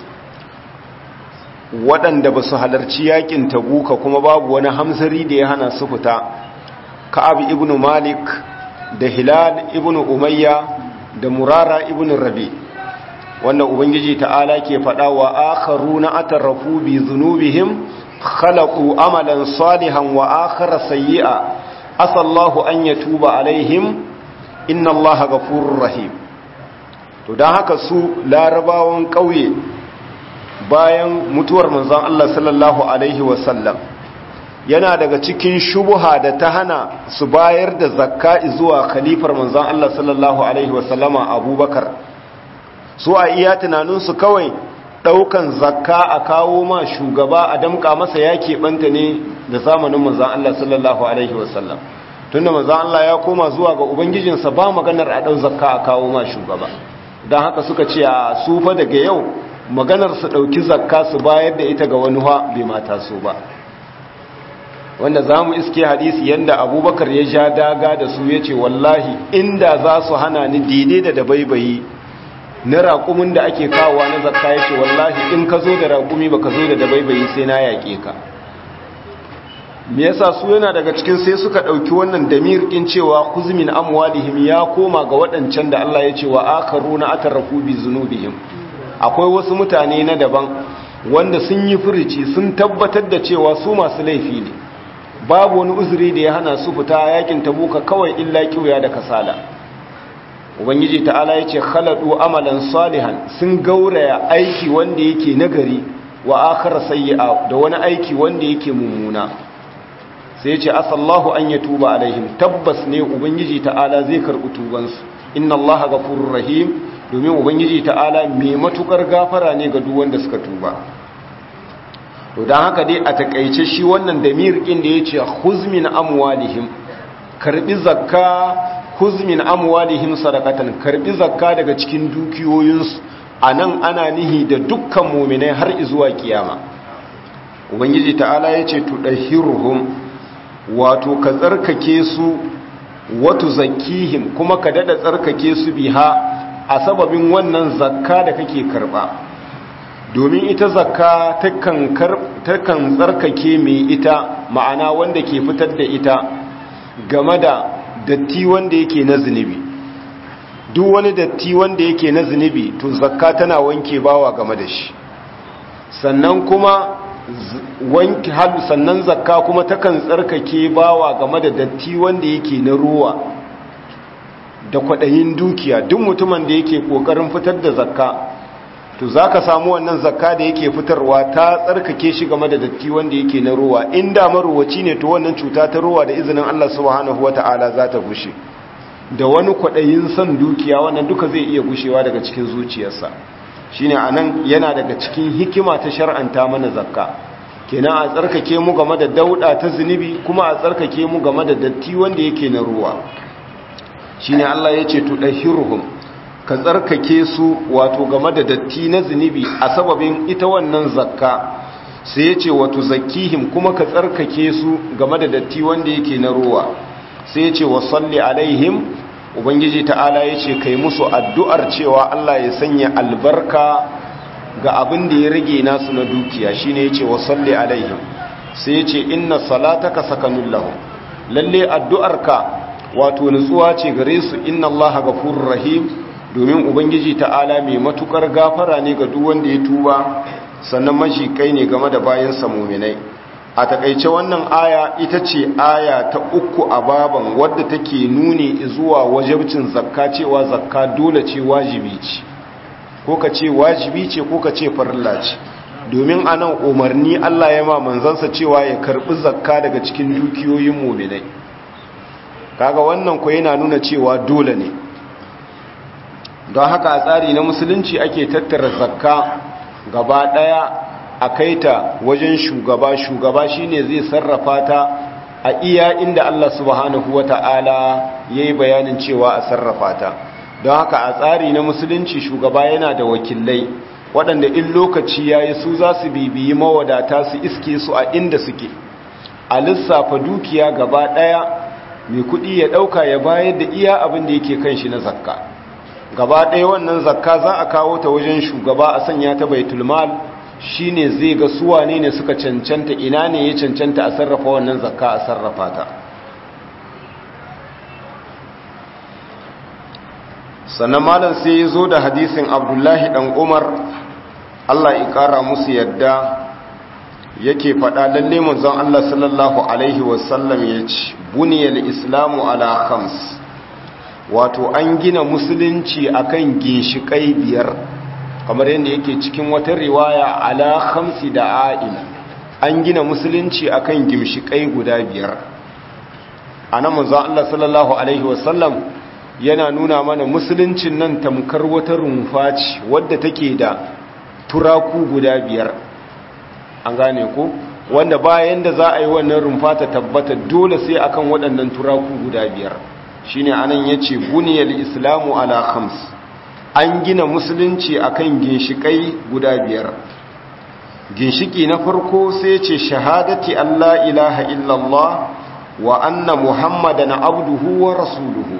waɗanda ba su halarci yakin tabuka kuma babu wani hamzari da ya hana su fita ka'ab ibn malik da hilal ibn umayya da murara ibn rabi wannan ubangiji ta'ala ke faɗa wa akharuna atarrafu bi dhunubihim khalaqu amalan salihan wa akhara sayyi'a asallahu an yatuba alaihim inna allaha ghafurur rahim to dan haka su larabawan kauye bayan mutuwar manzon Allah sallallahu alaihi wasallam yana daga cikin shubuha da ta hana su bayar da zakka zuwa khalifar manzon Allah sallallahu alaihi wasallama Abubakar su a iya tunaninsu kawai daukan zakka a kawo ma shugaba a damka masa ya keɓanta ne da zamanin manzan Allah sallallahu Alaihi wasallam tunda manzan Allah ya koma zuwa ga Ubangijinsa ba maganar a ɗau zakka a kawo ma shugaba don haka suka ce a sufa daga yau maganar su ɗauki zakka su bayar da ita ga wani bai mata su ba wanda za mu iske hadisi yadda abubakar ya ja daga da su ya ce wallahi inda za su hana ni daidai da dabaibayi na raƙumin da ake kawowa na zakka ya ce wallahi in ka zo da raƙumi ba ka zo da dabaibayi sai na yaƙe ka me yasa su yana daga cikin sai suka ɗauki wannan damir ɗin cewa kuzmin amwalihim ya koma ga waɗancan da Allah ya ce wa akaru na atarrafu bi zunubihim akwai wasu mutane na daban wanda sun yi furici sun tabbatar da cewa su masu laifi ne babu wani uzuri da ya hana su fita yakin tabuka kawai illa kiwaya da kasala ubangiji ta'ala ya ce khaladu amalan salihan sun gauraya aiki wanda yake nagari wa akhara sayyi'a da wani aiki wanda yake mummuna sai ya ce asallahu an yatuba alaihim tabbas ne ubangiji ta'ala zai karɓi tubansu inna allaha ghafurur rahim domin ubangiji ta'ala mai matukar gafara ne ga duk wanda suka tuba to dan haka dai a takeice shi wannan damir din da yace khuzmin amwalihim karbi zakka khuzmin amwalihim sadaqatan karbi zakka daga cikin dukiyoyinsu anan ana nihi da dukkan mu'minai har zuwa kiyama ubangiji ta'ala yace tudahhiruhum wato ka tsarkake su watu zakihim kuma ka dada tsarkake su biha a sababin wannan zakka da kake karba domin ita zakka takan tsarkake mai ita ma'ana wanda ke fitar da ita game da datti wanda yake na zunubi duk wani datti wanda yake na zunubi to zakka tana wanke bawa game da shi sannan kuma wanke hadu sannan zakka kuma takan tsarkake bawa game da datti wanda yake na ruwa da kwaɗayin dukiya duk mutumin da yake ƙoƙarin fitar da zakka to za ka samu wannan zakka da yake fitarwa ta tsarkake shi game da datti wanda yake na ruwa inda maruwaci ne to wannan cuta ta ruwa da izinin Allah subhanahu wata'ala za ta gushe da wani kwaɗayin son dukiya wannan duka zai iya gushewa daga cikin zuciyarsa shine anan yana daga cikin hikima ta shar'anta mana zakka kenan a tsarkake mu game da dauda ta zunubi kuma a tsarkake mu game da datti wanda yake na ruwa shine Allah yace tudahhiruhum ka tsarkake su wato game da datti na zunubi a sababin ita wannan zakka sai yace wato zakkihim kuma ka tsarkake su game da datti wanda yake na ruwa sai yace wasalli alaihim ubangiji ta'ala yace kai musu addu'ar cewa Allah ya sanya albarka ga abin da ya rage nasu na dukiya shine yace wa salli alaihim sai yace inna salataka sakanul lahum lalle addu'arka wato nutsuwa ce gare su inna allaha ghafurur rahim domin ubangiji ta'ala mai matukar gafara ne ga duk wanda ya tuba sannan mashi kai ne game da bayan sa mu'minai a takaice wannan aya ita ce aya ta uku a baban wadda take nuni zuwa wajibcin zakka cewa zakka dole ce wajibi ce ko ka ce wajibi ce ko ka ce farilla ce domin anan umarni Allah ya ma manzansa cewa ya karbi zakka daga cikin dukiyoyin mu'minai kaga wannan ko yana nuna cewa dole ne don haka a tsari na musulunci ake tattara zakka gaba daya a kaita wajen shugaba shugaba shine zai sarrafa ta a iya inda Allah subhanahu wata'ala yayi bayanin cewa a sarrafa ta don haka a tsari na musulunci shugaba yana da wakilai waɗanda in lokaci ya yi su za su bibiyi mawadata su iske su a inda suke a lissafa dukiya gaba ɗaya mai kuɗi ya ɗauka ya bayar da iya abin da yake kan shi na zakka gaba ɗaya wannan zakka za a kawo ta wajen shugaba a sanya ta baitulmal shi ne zai ga suwa ne ne suka cancanta ina ne ya cancanta a sarrafa wannan zakka a sarrafa ta sannan malam sai ya zo da hadisin abdullahi dan umar allah ya kara musu yadda yake faɗa lalle manzon allah sallallahu alaihi wasallam ya ce buniyar islamu ala khams wato an gina musulunci akan ginshiƙai biyar kamar yadda yake cikin wata riwaya ala khamsi da a'im an gina musulunci akan ginshiƙai guda biyar a nan manzon allah sallallahu alaihi wasallam yana nuna mana musuluncin nan tamkar wata rumfa ce wadda take da turaku guda biyar an gane ko wanda bayan da za a yi wannan rumfa ta tabbata dole sai akan waɗannan turaku guda biyar shine anan yace buniyal islamu ala khams an gina musulunci akan ginshikai guda biyar ginshiki na farko sai yace shahadati alla ilaha illallah wa anna muhammadan abduhu wa rasuluhu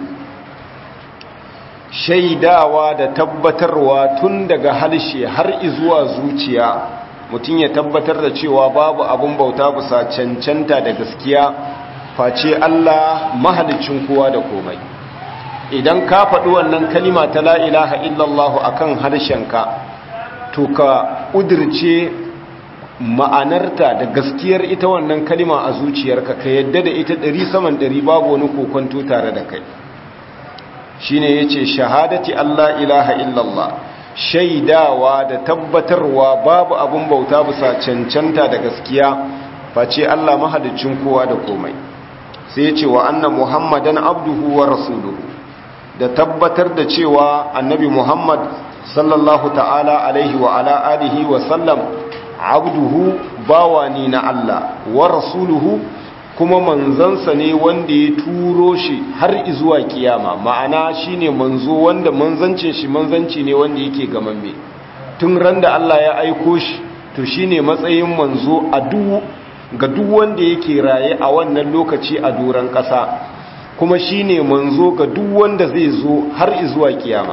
shaidawa da tabbatarwa tun daga harshe har izuwa zuciya mutum ya tabbatar da cewa babu abun bauta bisa cancanta da gaskiya face Allah mahalicin kowa da komai idan ka faɗi wannan kalima ta la ilaha illallah akan harshenka to ka ƙudirce ma'anarta da gaskiyar ita wannan kalima a zuciyarka ka yadda da ita ɗari saman ɗari babu wani kokonto tare da kai shine yace shahadati Allah ilaha illallah shaidawa da tabbatarwa babu abun bauta bisa cancanta da gaskiya face Allah mahalicin kowa da komai sai yace wa anna muhammadan abduhu wa rasuluhu da tabbatar da cewa annabi muhammad sallallahu ta'ala alaihi wa ala alihi wa sallam abduhu bawani na Allah wa rasuluhu kuma manzansa ne wanda ya turo shi har izuwa kiyama ma'ana shine manzo wanda manzancin shi manzanci ne wanda yake gamamme tun ran da Allah ya aiko shi to shine matsayin manzo a duk ga duk wanda yake raye a wannan lokaci a doron ƙasa kuma shine manzo ga duk wanda zai zo har zuwa kiyama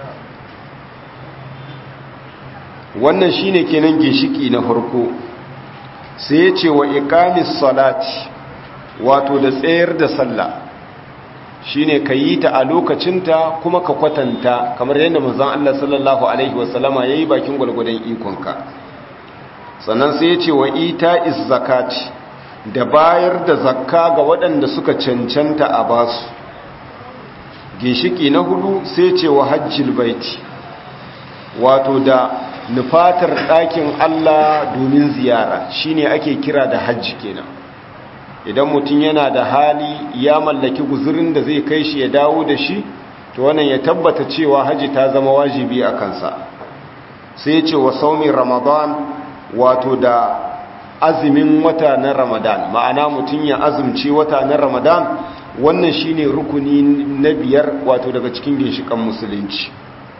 wannan shine kenan ginshiki na farko sai ya ce wa iqamis salati wato da tsayar da sallah shine ka yi ta a lokacinta kuma ka kwatanta kamar yadda manzon Allah sallallahu alaihi wasallama yayi bakin gwalgwadon ikonka sannan sai ya ce wa ita'iz zakati da bayar da zakka ga waɗanda suka cancanta a basu ginshiki na hudu sai ce wa hajjil baiti wato da nufatar ɗakin Allah domin ziyara shine ake kira da hajji kenan idan mutum yana da hali ya mallaki guzurin da zai kai shi ya dawo da shi to wannan ya tabbata cewa hajji ta zama wajibi a kansa sai ce wa saumin ramadan wato da azumin wata na ramadan ma'ana mutum ya azumci wata na ramadan wannan shine rukuni na biyar wato daga cikin ginshikan musulunci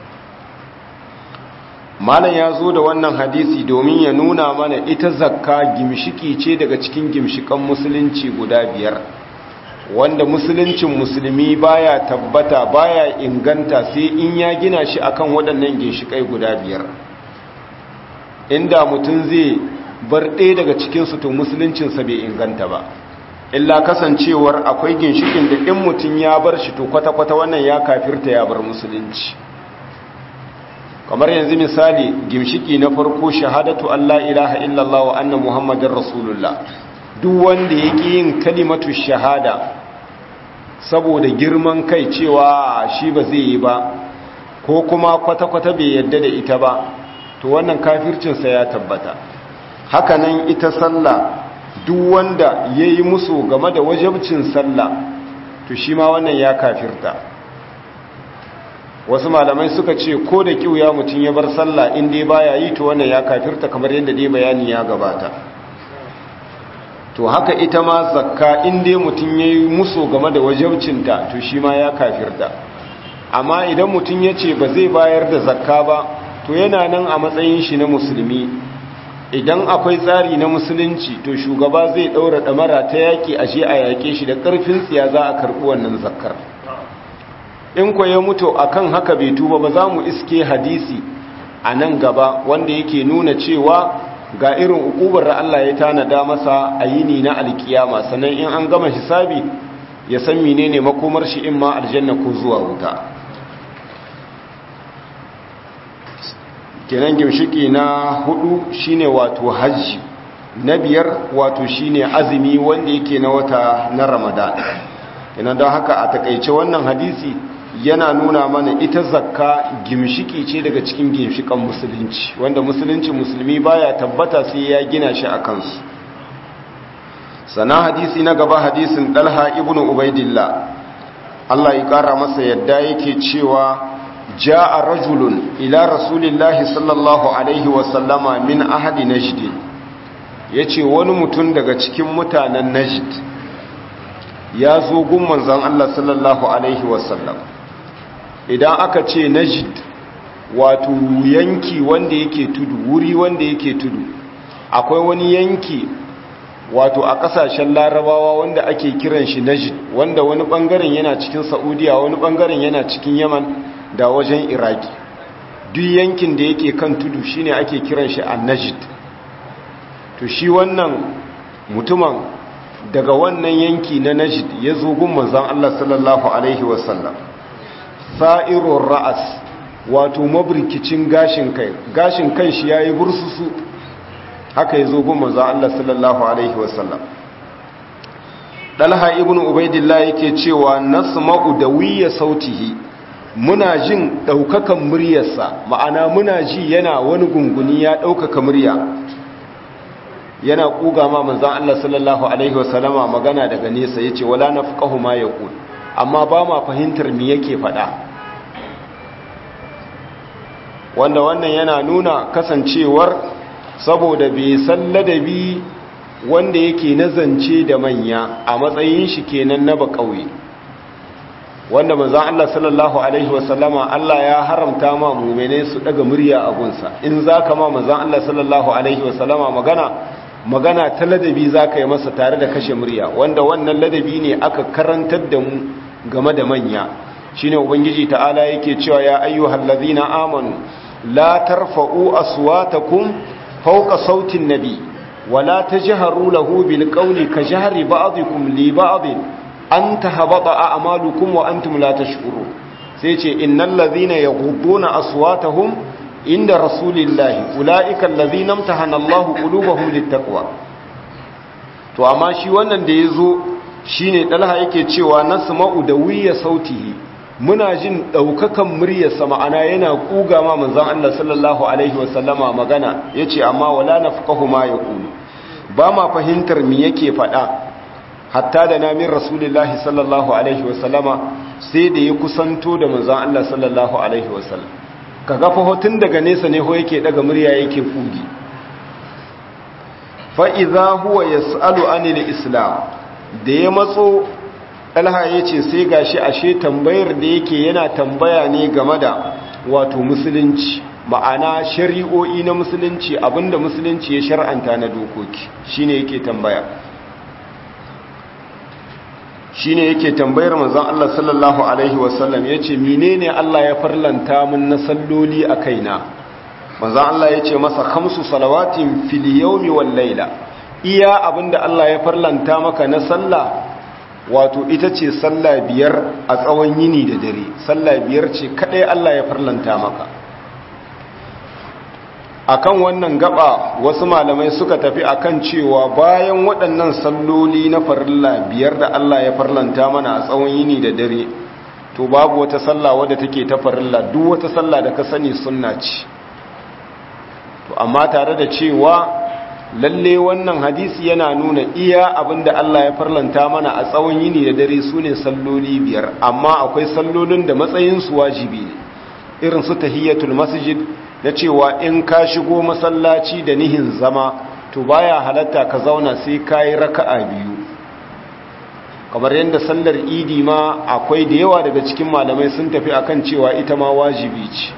malam ya zo da wannan hadisi domin ya nuna mana ita zakka gimshiki ce daga cikin gimshikan musulunci guda biyar wanda musuluncin musulmi baya tabbata baya inganta sai in ya gina shi akan waɗannan ginshikai guda biyar inda mutum zai bar ɗaya daga cikinsu to musuluncinsa bai inganta ba illa kasancewar akwai ginshikin da in mutum ya bar shi to kwata-kwata wannan ya kafirta ya bar musulunci kamar yanzu misali gimshiki na farko shahadatu Allah ilaha illallah wa anna muhammadin rasulullah duk wanda yake yin kalimatu shahada saboda girman kai cewa shi ba zai yi ba ko kuma kwata-kwata bai yadda da ita ba to wannan kafircinsa ya tabbata hakanan ita sallah duk wanda ya yi musu game da wajabcin sallah to shi ma wannan ya kafirta wasu malamai suka ce ko da kiwuya mutum ya bar sallah in dai baya yi to wannan ya kafirta kamar yadda dai bayani ya gabata to haka ita ma zakka in dai mutum ya yi musu game da wajabcinta to shi ma ya kafirta amma idan mutum ya ce ba zai bayar da zakka ba to yana nan a matsayin shi na musulmi idan akwai tsari na musulunci to shugaba zai ɗaura ɗamara ta yaƙi a je a yaƙe shi da ƙarfin tsiya za a karɓi wannan zakkar in kwa ya mutu akan haka bai tuba ba za mu iske hadisi a nan gaba wanda yake nuna cewa ga irin ukubar da Allah ya tanada masa a yini na alkiyama sannan in an gama hisabi ya san menene makomar shi in ma aljanna ko zuwa wuta kenan gimshiki na hudu shine wato hajji na biyar wato shine azumi wanda yake na wata na ramadan ina don haka a takaice wannan hadisi yana nuna mana ita zakka gimshiki ce daga cikin gimshikan musulunci wanda musulunci musulmi baya tabbata sai ya gina shi a kansu sana hadisi na gaba hadisin dalha ibnu ubaidillah Allah ya kara masa yadda yake cewa ja'a rajulun ila rasulillahi sallallahu alaihi wasallama min ahadi najd yace wani mutum daga cikin mutanen najd ya zo gun manzon Allah sallallahu alaihi wasallam idan aka ce najd wato yanki wanda yake tudu wuri wanda yake tudu akwai wani yanki wato a kasashen larabawa wanda ake kiran shi najd wanda wani bangaren yana cikin saudiya wani bangaren yana cikin yaman da wajen iraki duk yankin da yake kan tudu shine ake kiran shi an-najd to shi wannan mutumin daga wannan yanki na najd ya zo gun manzon Allah sallallahu alaihi wasallam sa'irur ra'as wato mabrikicin gashin kai gashin kan shi yayi bursusu haka ya zo gun manzon Allah sallallahu alaihi wasallam Dalha ibn Ubaidillah yake cewa nasma'u dawiyya sautihi muna jin ɗaukakan muryarsa ma'ana muna ji yana wani gunguni ya ɗaukaka murya yana ƙuga ma manzan Allah sallallahu Alaihi wasallama magana daga nesa ya ce wala na fuƙahu ma ya ƙul amma ba ma fahimtar mi yake faɗa wanda wannan yana nuna kasancewar saboda bai san ladabi wanda yake nazance da manya a matsayin shi kenan na ba ƙauye wanda manzan Allah sallallahu Alaihi wasallama Allah ya haramta ma mummene su daga murya a gunsa in za ka ma manzan Allah sallallahu Alaihi wasallama magana magana ta ladabi za ka yi masa tare da kashe murya wanda wannan ladabi ne aka karantar da mu game da manya shine ubangiji ta'ala yake cewa ya ayyuhal ladhina amanu la tarfa'u aswatakum fawqa sautin nabi wala tajharu lahu bil qawli ka jahri ba'dikum li ba'd an tahbata a'malukum wa antum la tashkurun sai ce innal ladhina yaghudduna aswatahum inda rasulillahi ulaika alladhina imtahana Allahu qulubahum littaqwa to amma shi wannan da yazo shine dalha yake cewa nasma'u da wiya sautihi muna jin daukakan muryarsa ma'ana yana kuga ma manzon Allah sallallahu alaihi wasallama magana yace amma wala nafqahu ma yaqulu ba ma fahimtar me yake faɗa hatta da namin rasulullahi sallallahu alaihi wasallama sai da ya kusanto da manzon Allah sallallahu alaihi wasallam kaga fa hotun daga nesa ne ho yake daga murya yake kugi fa idza huwa yasalu anil islam da ya matso talha ya ce sai gashi ashe tambayar da yake yana tambaya ne game da wato musulunci ma'ana shari'o'i na musulunci abinda musulunci ya shar'anta na dokoki shine yake tambaya shine yake tambayar manzon Allah sallallahu alaihi wasallam yace menene Allah ya farlanta mun na salloli a kaina manzon Allah yace masa khamsu salawatin fil yawmi wal layla iya abinda Allah ya farlanta maka na sallah wato ita ce sallah biyar a tsawon yini da dare sallah biyar ce kadai Allah ya farlanta maka akan wannan gaba wasu malamai suka tafi akan cewa bayan waɗannan salloli na farilla biyar da Allah ya farlanta mana a tsawon yini da dare to babu wata sallah wadda take ta farilla duk wata sallah da ka sani sunna ce to amma tare da cewa lalle wannan hadisi yana nuna iya abinda Allah ya farlanta mana a tsawon yini da dare su ne salloli biyar amma akwai sallolin da matsayinsu wajibi ne irin su tahiyatul masjid na cewa in ka shigo masallaci da nihin zama to baya halatta ka zauna sai ka yi raka'a biyu kamar yadda sallar idi ma akwai da yawa daga cikin malamai sun tafi akan cewa ita ma wajibi ce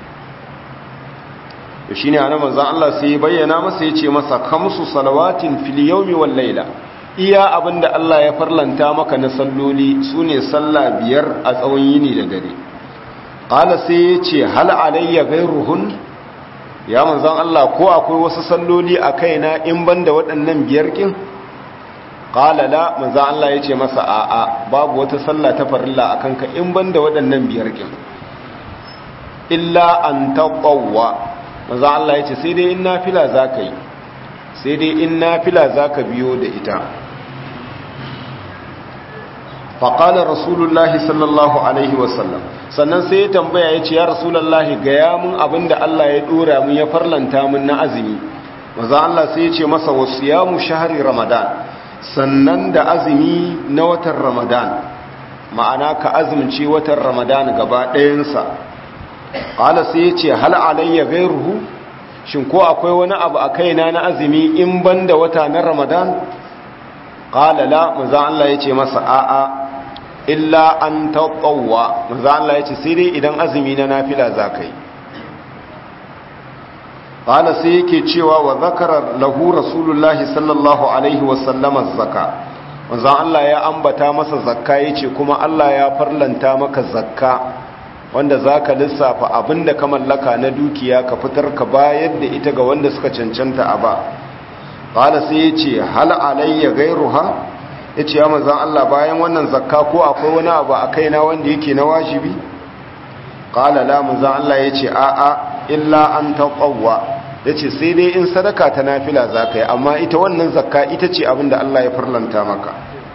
to shine ana manzon Allah sai bayyana masa yace masa khamsu salawatin fil yawmi wal layla iya abinda Allah ya farlanta maka na salloli sune sallah biyar a tsawon yini da dare qala sai yace hal alayya ghayruhun ya manzon Allah ko akwai wasu salloli a kaina in banda waɗannan biyar kin qala la manzon Allah yace masa a'a babu wata sallah ta farilla akan ka in banda waɗannan biyar kin illa an taqawwa manzo Allah ya ce sai dai in nafila za ka yi sai dai in nafila za ka biyo da ita faƙalar rasulullahi sallallahu alaihi wasallam sannan sai ya tambaya ya ce ya rasulullahi gaya mun abin da Allah ya ɗora mun ya farlanta mun na azumi manzo Allah sai ya ce masa wasu ya mu shahari ramadan sannan da azumi na watan ramadan ma'ana ka azumci watan ramadan gaba ɗayansa ƙala sai ya ce hal alayya gairuhu shin ko akwai wani abu a kaina na azumi in ban da wata na ramadan ƙala la maza Allah ya ce masa a'a illa an taƙawa maza Allah ya ce sai dai idan azumi na nafila za ka yi ƙala sai yake cewa wa zakarar lahu rasulullahi sallallahu alaihi wasallama zaka maza Allah ya ambata masa zakka ya ce kuma Allah ya farlanta maka zakka wanda za ka lissafa abin da ka mallaka na dukiya ka fitar ka bayar da ita ga wanda suka cancanta a ba ƙala sai ya ce hal alayya gairuha ya ce ya mazan Allah bayan wannan zakka ko akwai wani abu a kaina wanda yake na wajibi ƙala la mazan Allah ya ce a'a illa an taƙawwa ya ce sai dai in sadaka ta nafila za ka yi amma ita wannan zakka ita ce abin da Allah ya farlanta maka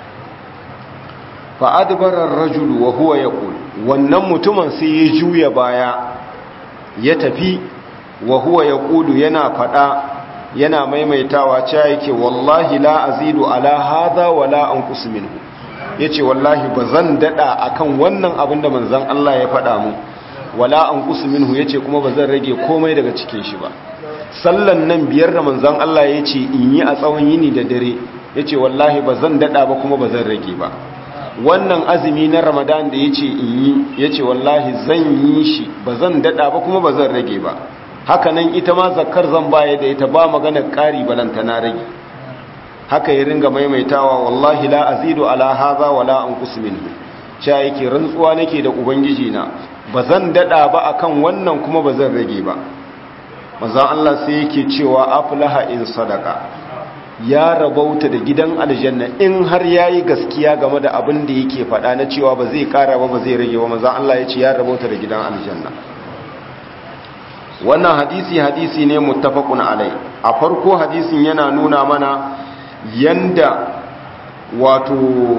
fa'adbarar rajulu wa huwa ya wannan mutumin sai ya juya baya ya tafi wa huwa ya ƙudu yana faɗa yana maimaitawa cewa yake wallahi la azidu ala hadha wala anqus minhu yace wallahi bazan dada akan wannan abin da manzon Allah ya faɗa mu wala anqus minhu yace kuma bazan rage komai daga cikin shi ba sallan nan biyar da manzon Allah yace in yi a tsawon yini da dare yace wallahi bazan dada ba kuma bazan rage ba wannan azumi na ramadan da ya ce in yi ya ce wallahi zan yi shi ba zan daɗa ba kuma ba zan rage ba haka nan ita ma zakkar zan baya da ita ba maganar ƙari balanta na rage haka ya ringa maimaitawa wallahi la azidu ala hadha wala anqus minhu cewa yake rantsuwa nake da ubangiji na bazan dada ba akan wannan kuma bazan rage ba manzon Allah sai yake cewa aflaha in sadaka ya rabauta da gidan aljanna in har yayi gaskiya game da abin da yake faɗa na cewa ba zai ƙara ba ba zai rage ba manzon Allah ya ce ya rabauta da gidan aljanna wannan hadisi hadisi ne muttafaqun alai a farko hadisin yana nuna mana yanda wato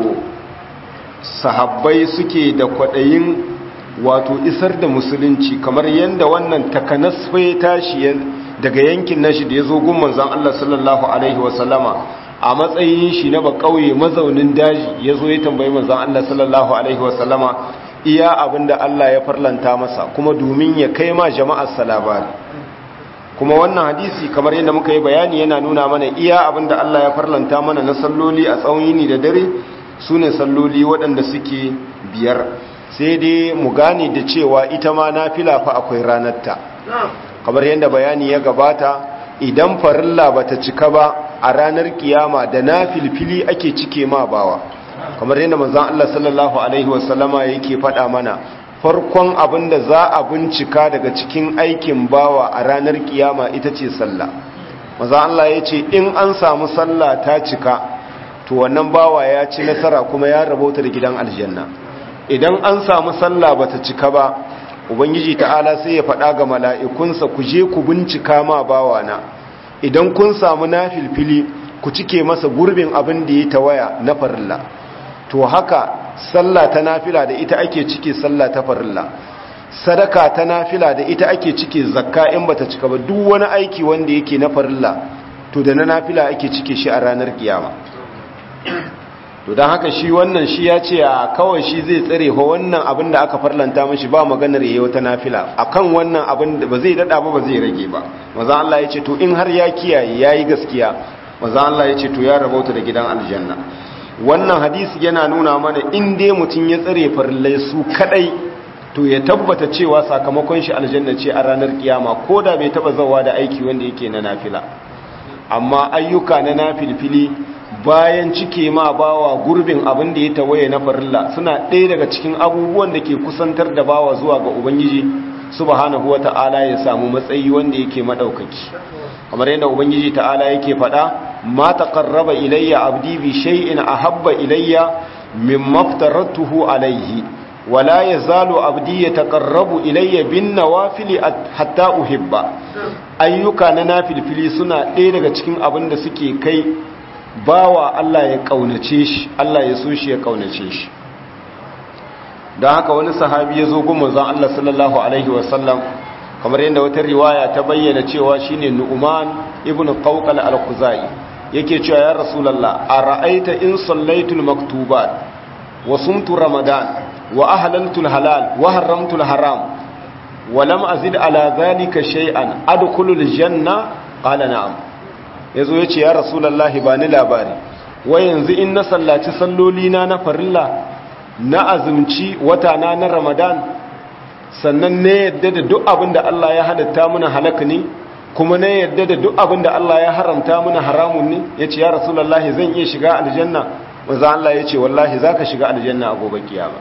sahabbai suke da kwaɗayin wato isar da musulunci kamar yanda wannan takanas ya tashi daga yankin nashi da ya zo gun manzon Allah sallallahu alaihi wasallama a matsayin shi na bakauye mazaunin daji ya zo ya tambayi manzon Allah sallallahu alaihi wasallama iya abinda Allah ya farlanta masa kuma domin ya kai ma jama'ar salabari kuma wannan hadisi kamar yadda muka yi bayani yana nuna mana iya abinda Allah ya farlanta mana na salloli a tsawon yini da dare su ne salloli waɗanda suke biyar sai dai mu gane da cewa ita ma nafila fa akwai ranarta kamar yadda bayani ya gabata idan farilla bata cika ba a ranar kiyama da nafilfili ake cike ma bawa kamar yadda manzon Allah sallallahu alaihi wasallama yake faɗa mana farkon abin da za a bincika daga cikin aikin bawa a ranar kiyama ita ce sallah manzon Allah ya ce in an samu sallah ta cika to wannan bawa ya ci nasara kuma ya rabauta da gidan aljanna idan an samu sallah bata cika ba ubangiji ta'ala sai ya faɗa ga mala'ikunsa ku je ku bincika ma bawa na idan kun samu nafilfili ku cike masa gurbin abin da ya tawaya na farilla to haka sallah ta nafila da ita ake cike sallah ta farilla sadaka ta nafila da ita ake cike zakka in bata cika ba duk wani aiki wanda yake na farilla to da na nafila ake cike shi a ranar kiyama to don haka shi wannan shi ya ce a kawai shi zai tsare ho wannan abin da aka farlanta mashi ba maganar yayi wata nafila akan wannan abin da ba zai dada ba ba zai rage ba maza Allah ya ce to in har ya kiyaye yayi gaskiya maza Allah ya ce to ya rabauta da gidan aljanna wannan hadisi yana nuna mana in dai mutum ya tsare farillai su kadai to ya tabbata cewa sakamakon shi aljanna ce a ranar kiyama ko da bai taba zawa da aiki wanda yake na nafila amma ayyuka na nafilfili bayan cike ma bawa gurbin abin da ya tawaye na farilla suna ɗaya daga cikin abubuwan da ke kusantar da bawa zuwa ga ubangiji subhanahu wata'ala ya samu matsayi wanda yake madaukaki kamar yadda ubangiji ta'ala yake faɗa ma taqarraba ilayya abdi bi shay'in ahabba ilayya mimma aftaratuhu alayhi wala yazalu abdi yataqarrabu ilayya bin nawafil hatta uhibba ayyuka na nafilfili suna ɗaya daga cikin abin da suke kai bawa Allah ya kaunace shi Allah ya so shi ya kaunace shi don haka wani sahabi ya zo goma zan Allah sallallahu alaihi wasallam kamar yadda wata riwaya ta bayyana cewa shine Nu'man ibn Qawqal al-Khuzai yake cewa ya Rasulullah ara'aita in sallaitul maktubat wa sumtu ramadan wa ahlaltu al-halal wa haramtu al-haram wa lam azid ala dhalika shay'an adkhulu al-janna qala na'am ya zo ya ce ya rasulallahi ba ni labari wa yanzu in na sallaci sallolina na farilla na azumci watana na ramadan sannan na yadda da duk abin da Allah ya halatta muna halaka ne kuma na yadda da duk abin da Allah ya haramta muna haramun ne ya ce ya rasulallahi zan iya shiga aljanna maza Allah ya ce wallahi za ka shiga aljanna a gobe kiyama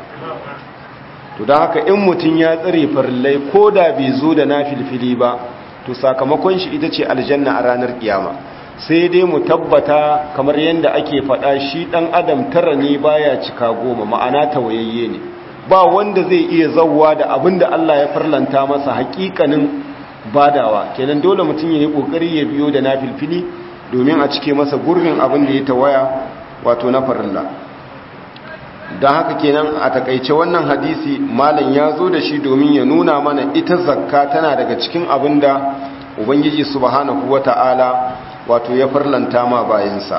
to don haka in mutum ya tsare farillai ko da bai zo da na filfili ba to sakamakon shi ita ce aljanna a ranar kiyama sai dai mu tabbata kamar yadda ake faɗa shi ɗan adam tara ne baya cika goma ma'ana tawayayye ne ba wanda zai iya zauwa da abin da Allah ya farlanta masa hakikanin badawa kenan dole mutum ya yi ƙoƙari ya biyo da na filfili domin a cike masa gurbin abin da ya tawaya wato na farilla don haka kenan a takaice wannan hadisi malam ya zo da shi domin ya nuna mana ita zakka tana daga cikin abin da ubangiji subhanahu wata'ala wato ya farlanta ma bayansa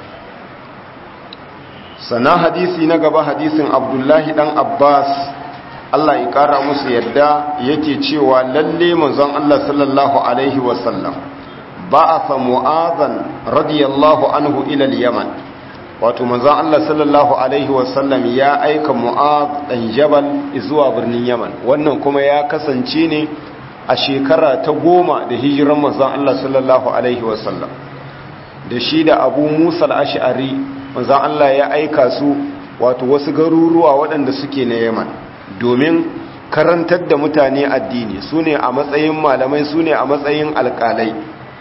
sannan hadisi na gaba hadisin abdullahi dan abbas allah ya kara musu yadda yake cewa lalle manzon allah sallallahu alaihi wasallam ba'atha mu'adhan radiyallahu anhu ila yaman wato manzon allah sallallahu alaihi wasallam ya aika mu'adh dan jabal zuwa birnin yaman wannan kuma ya kasance ne a shekara ta goma da hijiran manzon Allah sallallahu alaihi wasallam da shi da abu musa al'ash'ari manzon Allah ya aika su wato wasu garuruwa waɗanda suke na yaman domin karantar da mutane addini su ne a matsayin malamai su ne a matsayin alƙalai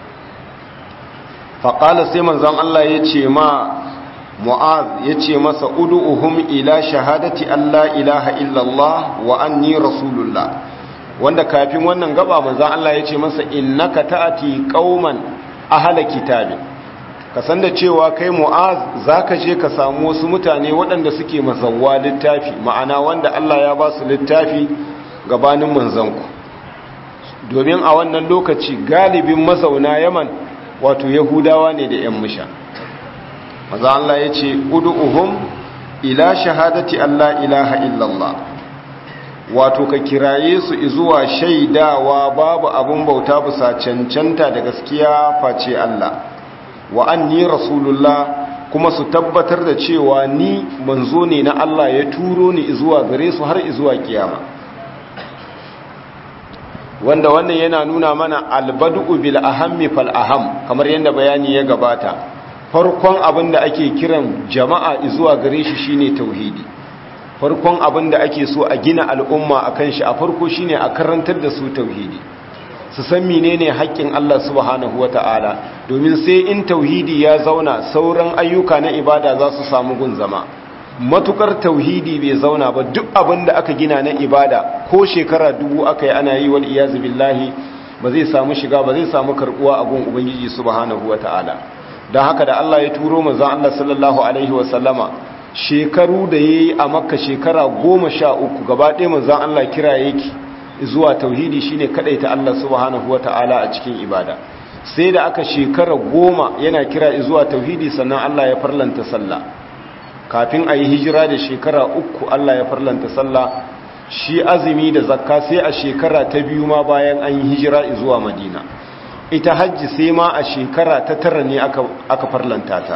faƙala sai manzon Allah ya ce ma mu'az ya ce masa udu'uhum ila shahadati Allah ilaha illallah wa anni rasulullah wanda kafin wannan gaba manzon Allah ya ce masa innaka ta'ati qauman ahla kitabi ka san da cewa kai mu'az zaka je ka samu wasu mutane waɗanda suke mazawwa littafi ma'ana wanda Allah ya ba su littafi gabanin manzanku domin a wannan lokaci galibin mazauna Yaman wato Yahudawa ne da 'yan musha maza Allah ya ce udu'uhum ila shahadati Allah ilaha illallah wato ka kiraye su zuwa shaidawa babu abun bauta bisa cancanta da gaskiya face Allah wa anni rasulullah kuma su tabbatar da cewa ni manzo ne na Allah ya turo ni zuwa gare su har zuwa kiyama wanda wannan yana nuna mana albadu bil ahammi fal aham kamar yadda bayani ya gabata farkon abin da ake kiran jama'a zuwa gare shi shine tauhidi farkon abin da ake so a gina al'umma akan shi a farko shine a karantar da su tauhidi su san menene haƙƙin Allah subhanahu wata'ala domin sai in tauhidi ya zauna sauran ayyuka na ibada za su samu gun zama matukar tauhidi bai zauna ba duk abin da aka gina na ibada ko shekara dubu aka yi ana yi wal iyazu billahi ba zai samu shiga ba zai samu karbuwa a gun ubangiji subhanahu wata'ala don haka da Allah ya turo manzon Allah sallallahu alaihi wa sallama shekaru da yayi a makka shekara goma sha uku gaba ɗaya manzon Allah kira yake zuwa tauhidi shine kadaita Allah subhanahu wata'ala a cikin ibada sai da aka shekara goma yana kira zuwa tauhidi sannan Allah ya farlanta sallah kafin a yi hijira da shekara uku Allah ya farlanta sallah shi azumi da zakka sai a shekara ta biyu ma bayan an yi hijira zuwa madina ita hajji sai ma a shekara ta tara ne aka farlanta ta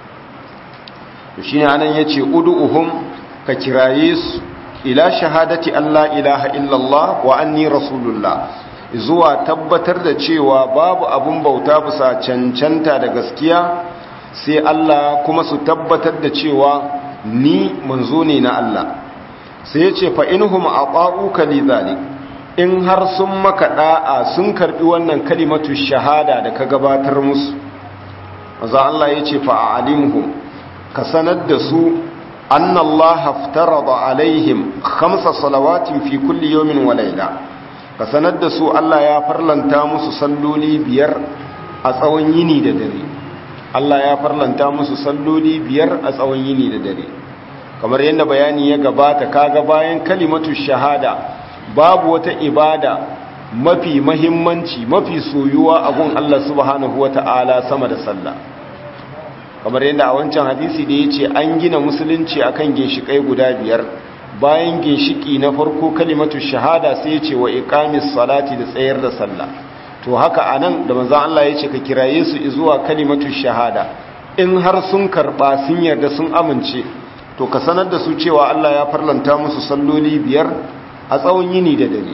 shi ne anan ya ce udu'uhum ka kiraye su ila shahadati Allah ilaha illallah wa anni rasulullah zuwa tabbatar da cewa babu abun bauta bisa cancanta da gaskiya sai Allah kuma su tabbatar da cewa ni manzo ne na Allah sai ya ce fa inhum aqa'uka lidhalik in har sun maka da'a sun karbi wannan kalimatu shahada da ka gabatar musu maza Allah ya ce fa alimhum ka sanar da su anna Allah aftarada alaihim khamsa salawatin fi kulli yawmin wa layla ka sanar da su Allah ya farlanta musu salloli biyar a tsawon yini da dare Allah ya farlanta musu salloli biyar a tsawon yini da dare kamar yadda bayani ya gabata kaga bayan kalimatu shahada babu wata ibada mafi mahimmanci mafi soyuwa a gun Allah subhanahu wata'ala sama da sallah kamar yadda a wancan hadisi da yace an gina musulunci akan ginshikai guda biyar bayan ginshiki na farko kalimatu shahada sai yace wa iqamis salati da tsayar da sallah to haka anan da manzon Allah yace ka kiraye su zuwa kalimatu shahada in har sun karba sun yarda sun amince to ka sanar da su cewa Allah ya farlanta musu salloli biyar a tsawon yini da dare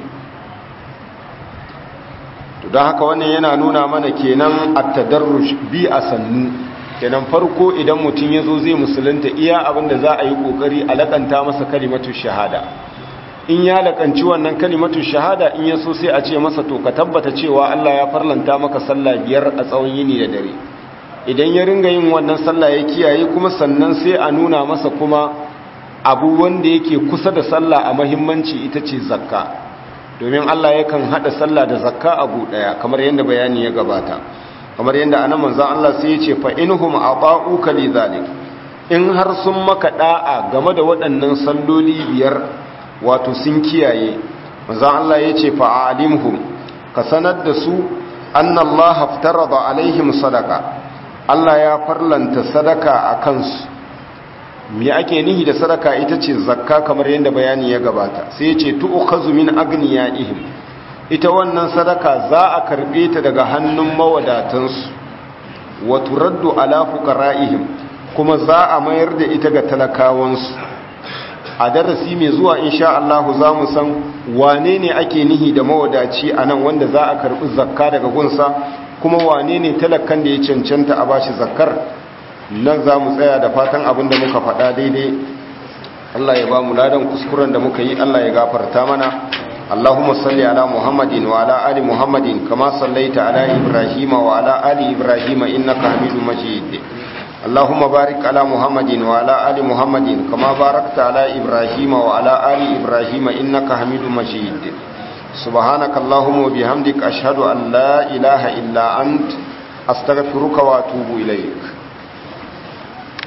to don haka wannan yana nuna mana kenan at-tadarruj bi a sannu kenan farko idan mutum ya zo zai musulunta iya abin da za a yi kokari a lakanta masa kalimatu shahada in ya lakanci wannan kalimatu shahada in ya so sai a ce masa to ka tabbata cewa Allah ya farlanta maka sallah biyar a tsawon yini da dare idan ya ringa yin wannan sallah ya kiyaye kuma sannan sai a nuna masa kuma abu wanda yake kusa da sallah a mahimmanci ita ce zakka domin Allah yakan hada sallah da zakka abu daya kamar yadda bayani ya gabata kamar yadda anan manzon Allah sai ya ce fa inhum ata'uka lidhalik in har sun maka da'a game da waɗannan salloli biyar wato sun kiyaye manzon Allah ya ce fa alimhum ka sanar da su anna Allah haftarada alaihim sadaqa Allah ya farlanta sadaka a kansu me ake nihi da sadaka ita ce zakka kamar yadda bayani ya gabata sai ya ce tu'khazu min agniyaihim ita wannan sadaka za a karbe ta daga hannun mawadatansu wa turaddu ala fuqara'ihim kuma za a mayar da ita ga talakawansu a darasi mai zuwa insha Allah za mu san wane ne ake nihi da mawadaci a nan wanda za a karɓi zakka daga gunsa kuma wane ne talakan da ya cancanta a bashi zakkar nan za mu tsaya da fatan abin da muka faɗa daidai Allah ya ba mu ladan kuskuren da muka yi Allah ya gafarta mana اللهم صل على محمد وعلى آل محمد كما صليت على إبراهيم وعلى آل إبراهيم إنك حميد مجيد اللهم بارك على محمد وعلى آل محمد كما باركت على إبراهيم وعلى آل إبراهيم إنك حميد مجيد سبحانك اللهم وبحمدك أشهد أن لا إله إلا أنت أستغفرك وأتوب إليك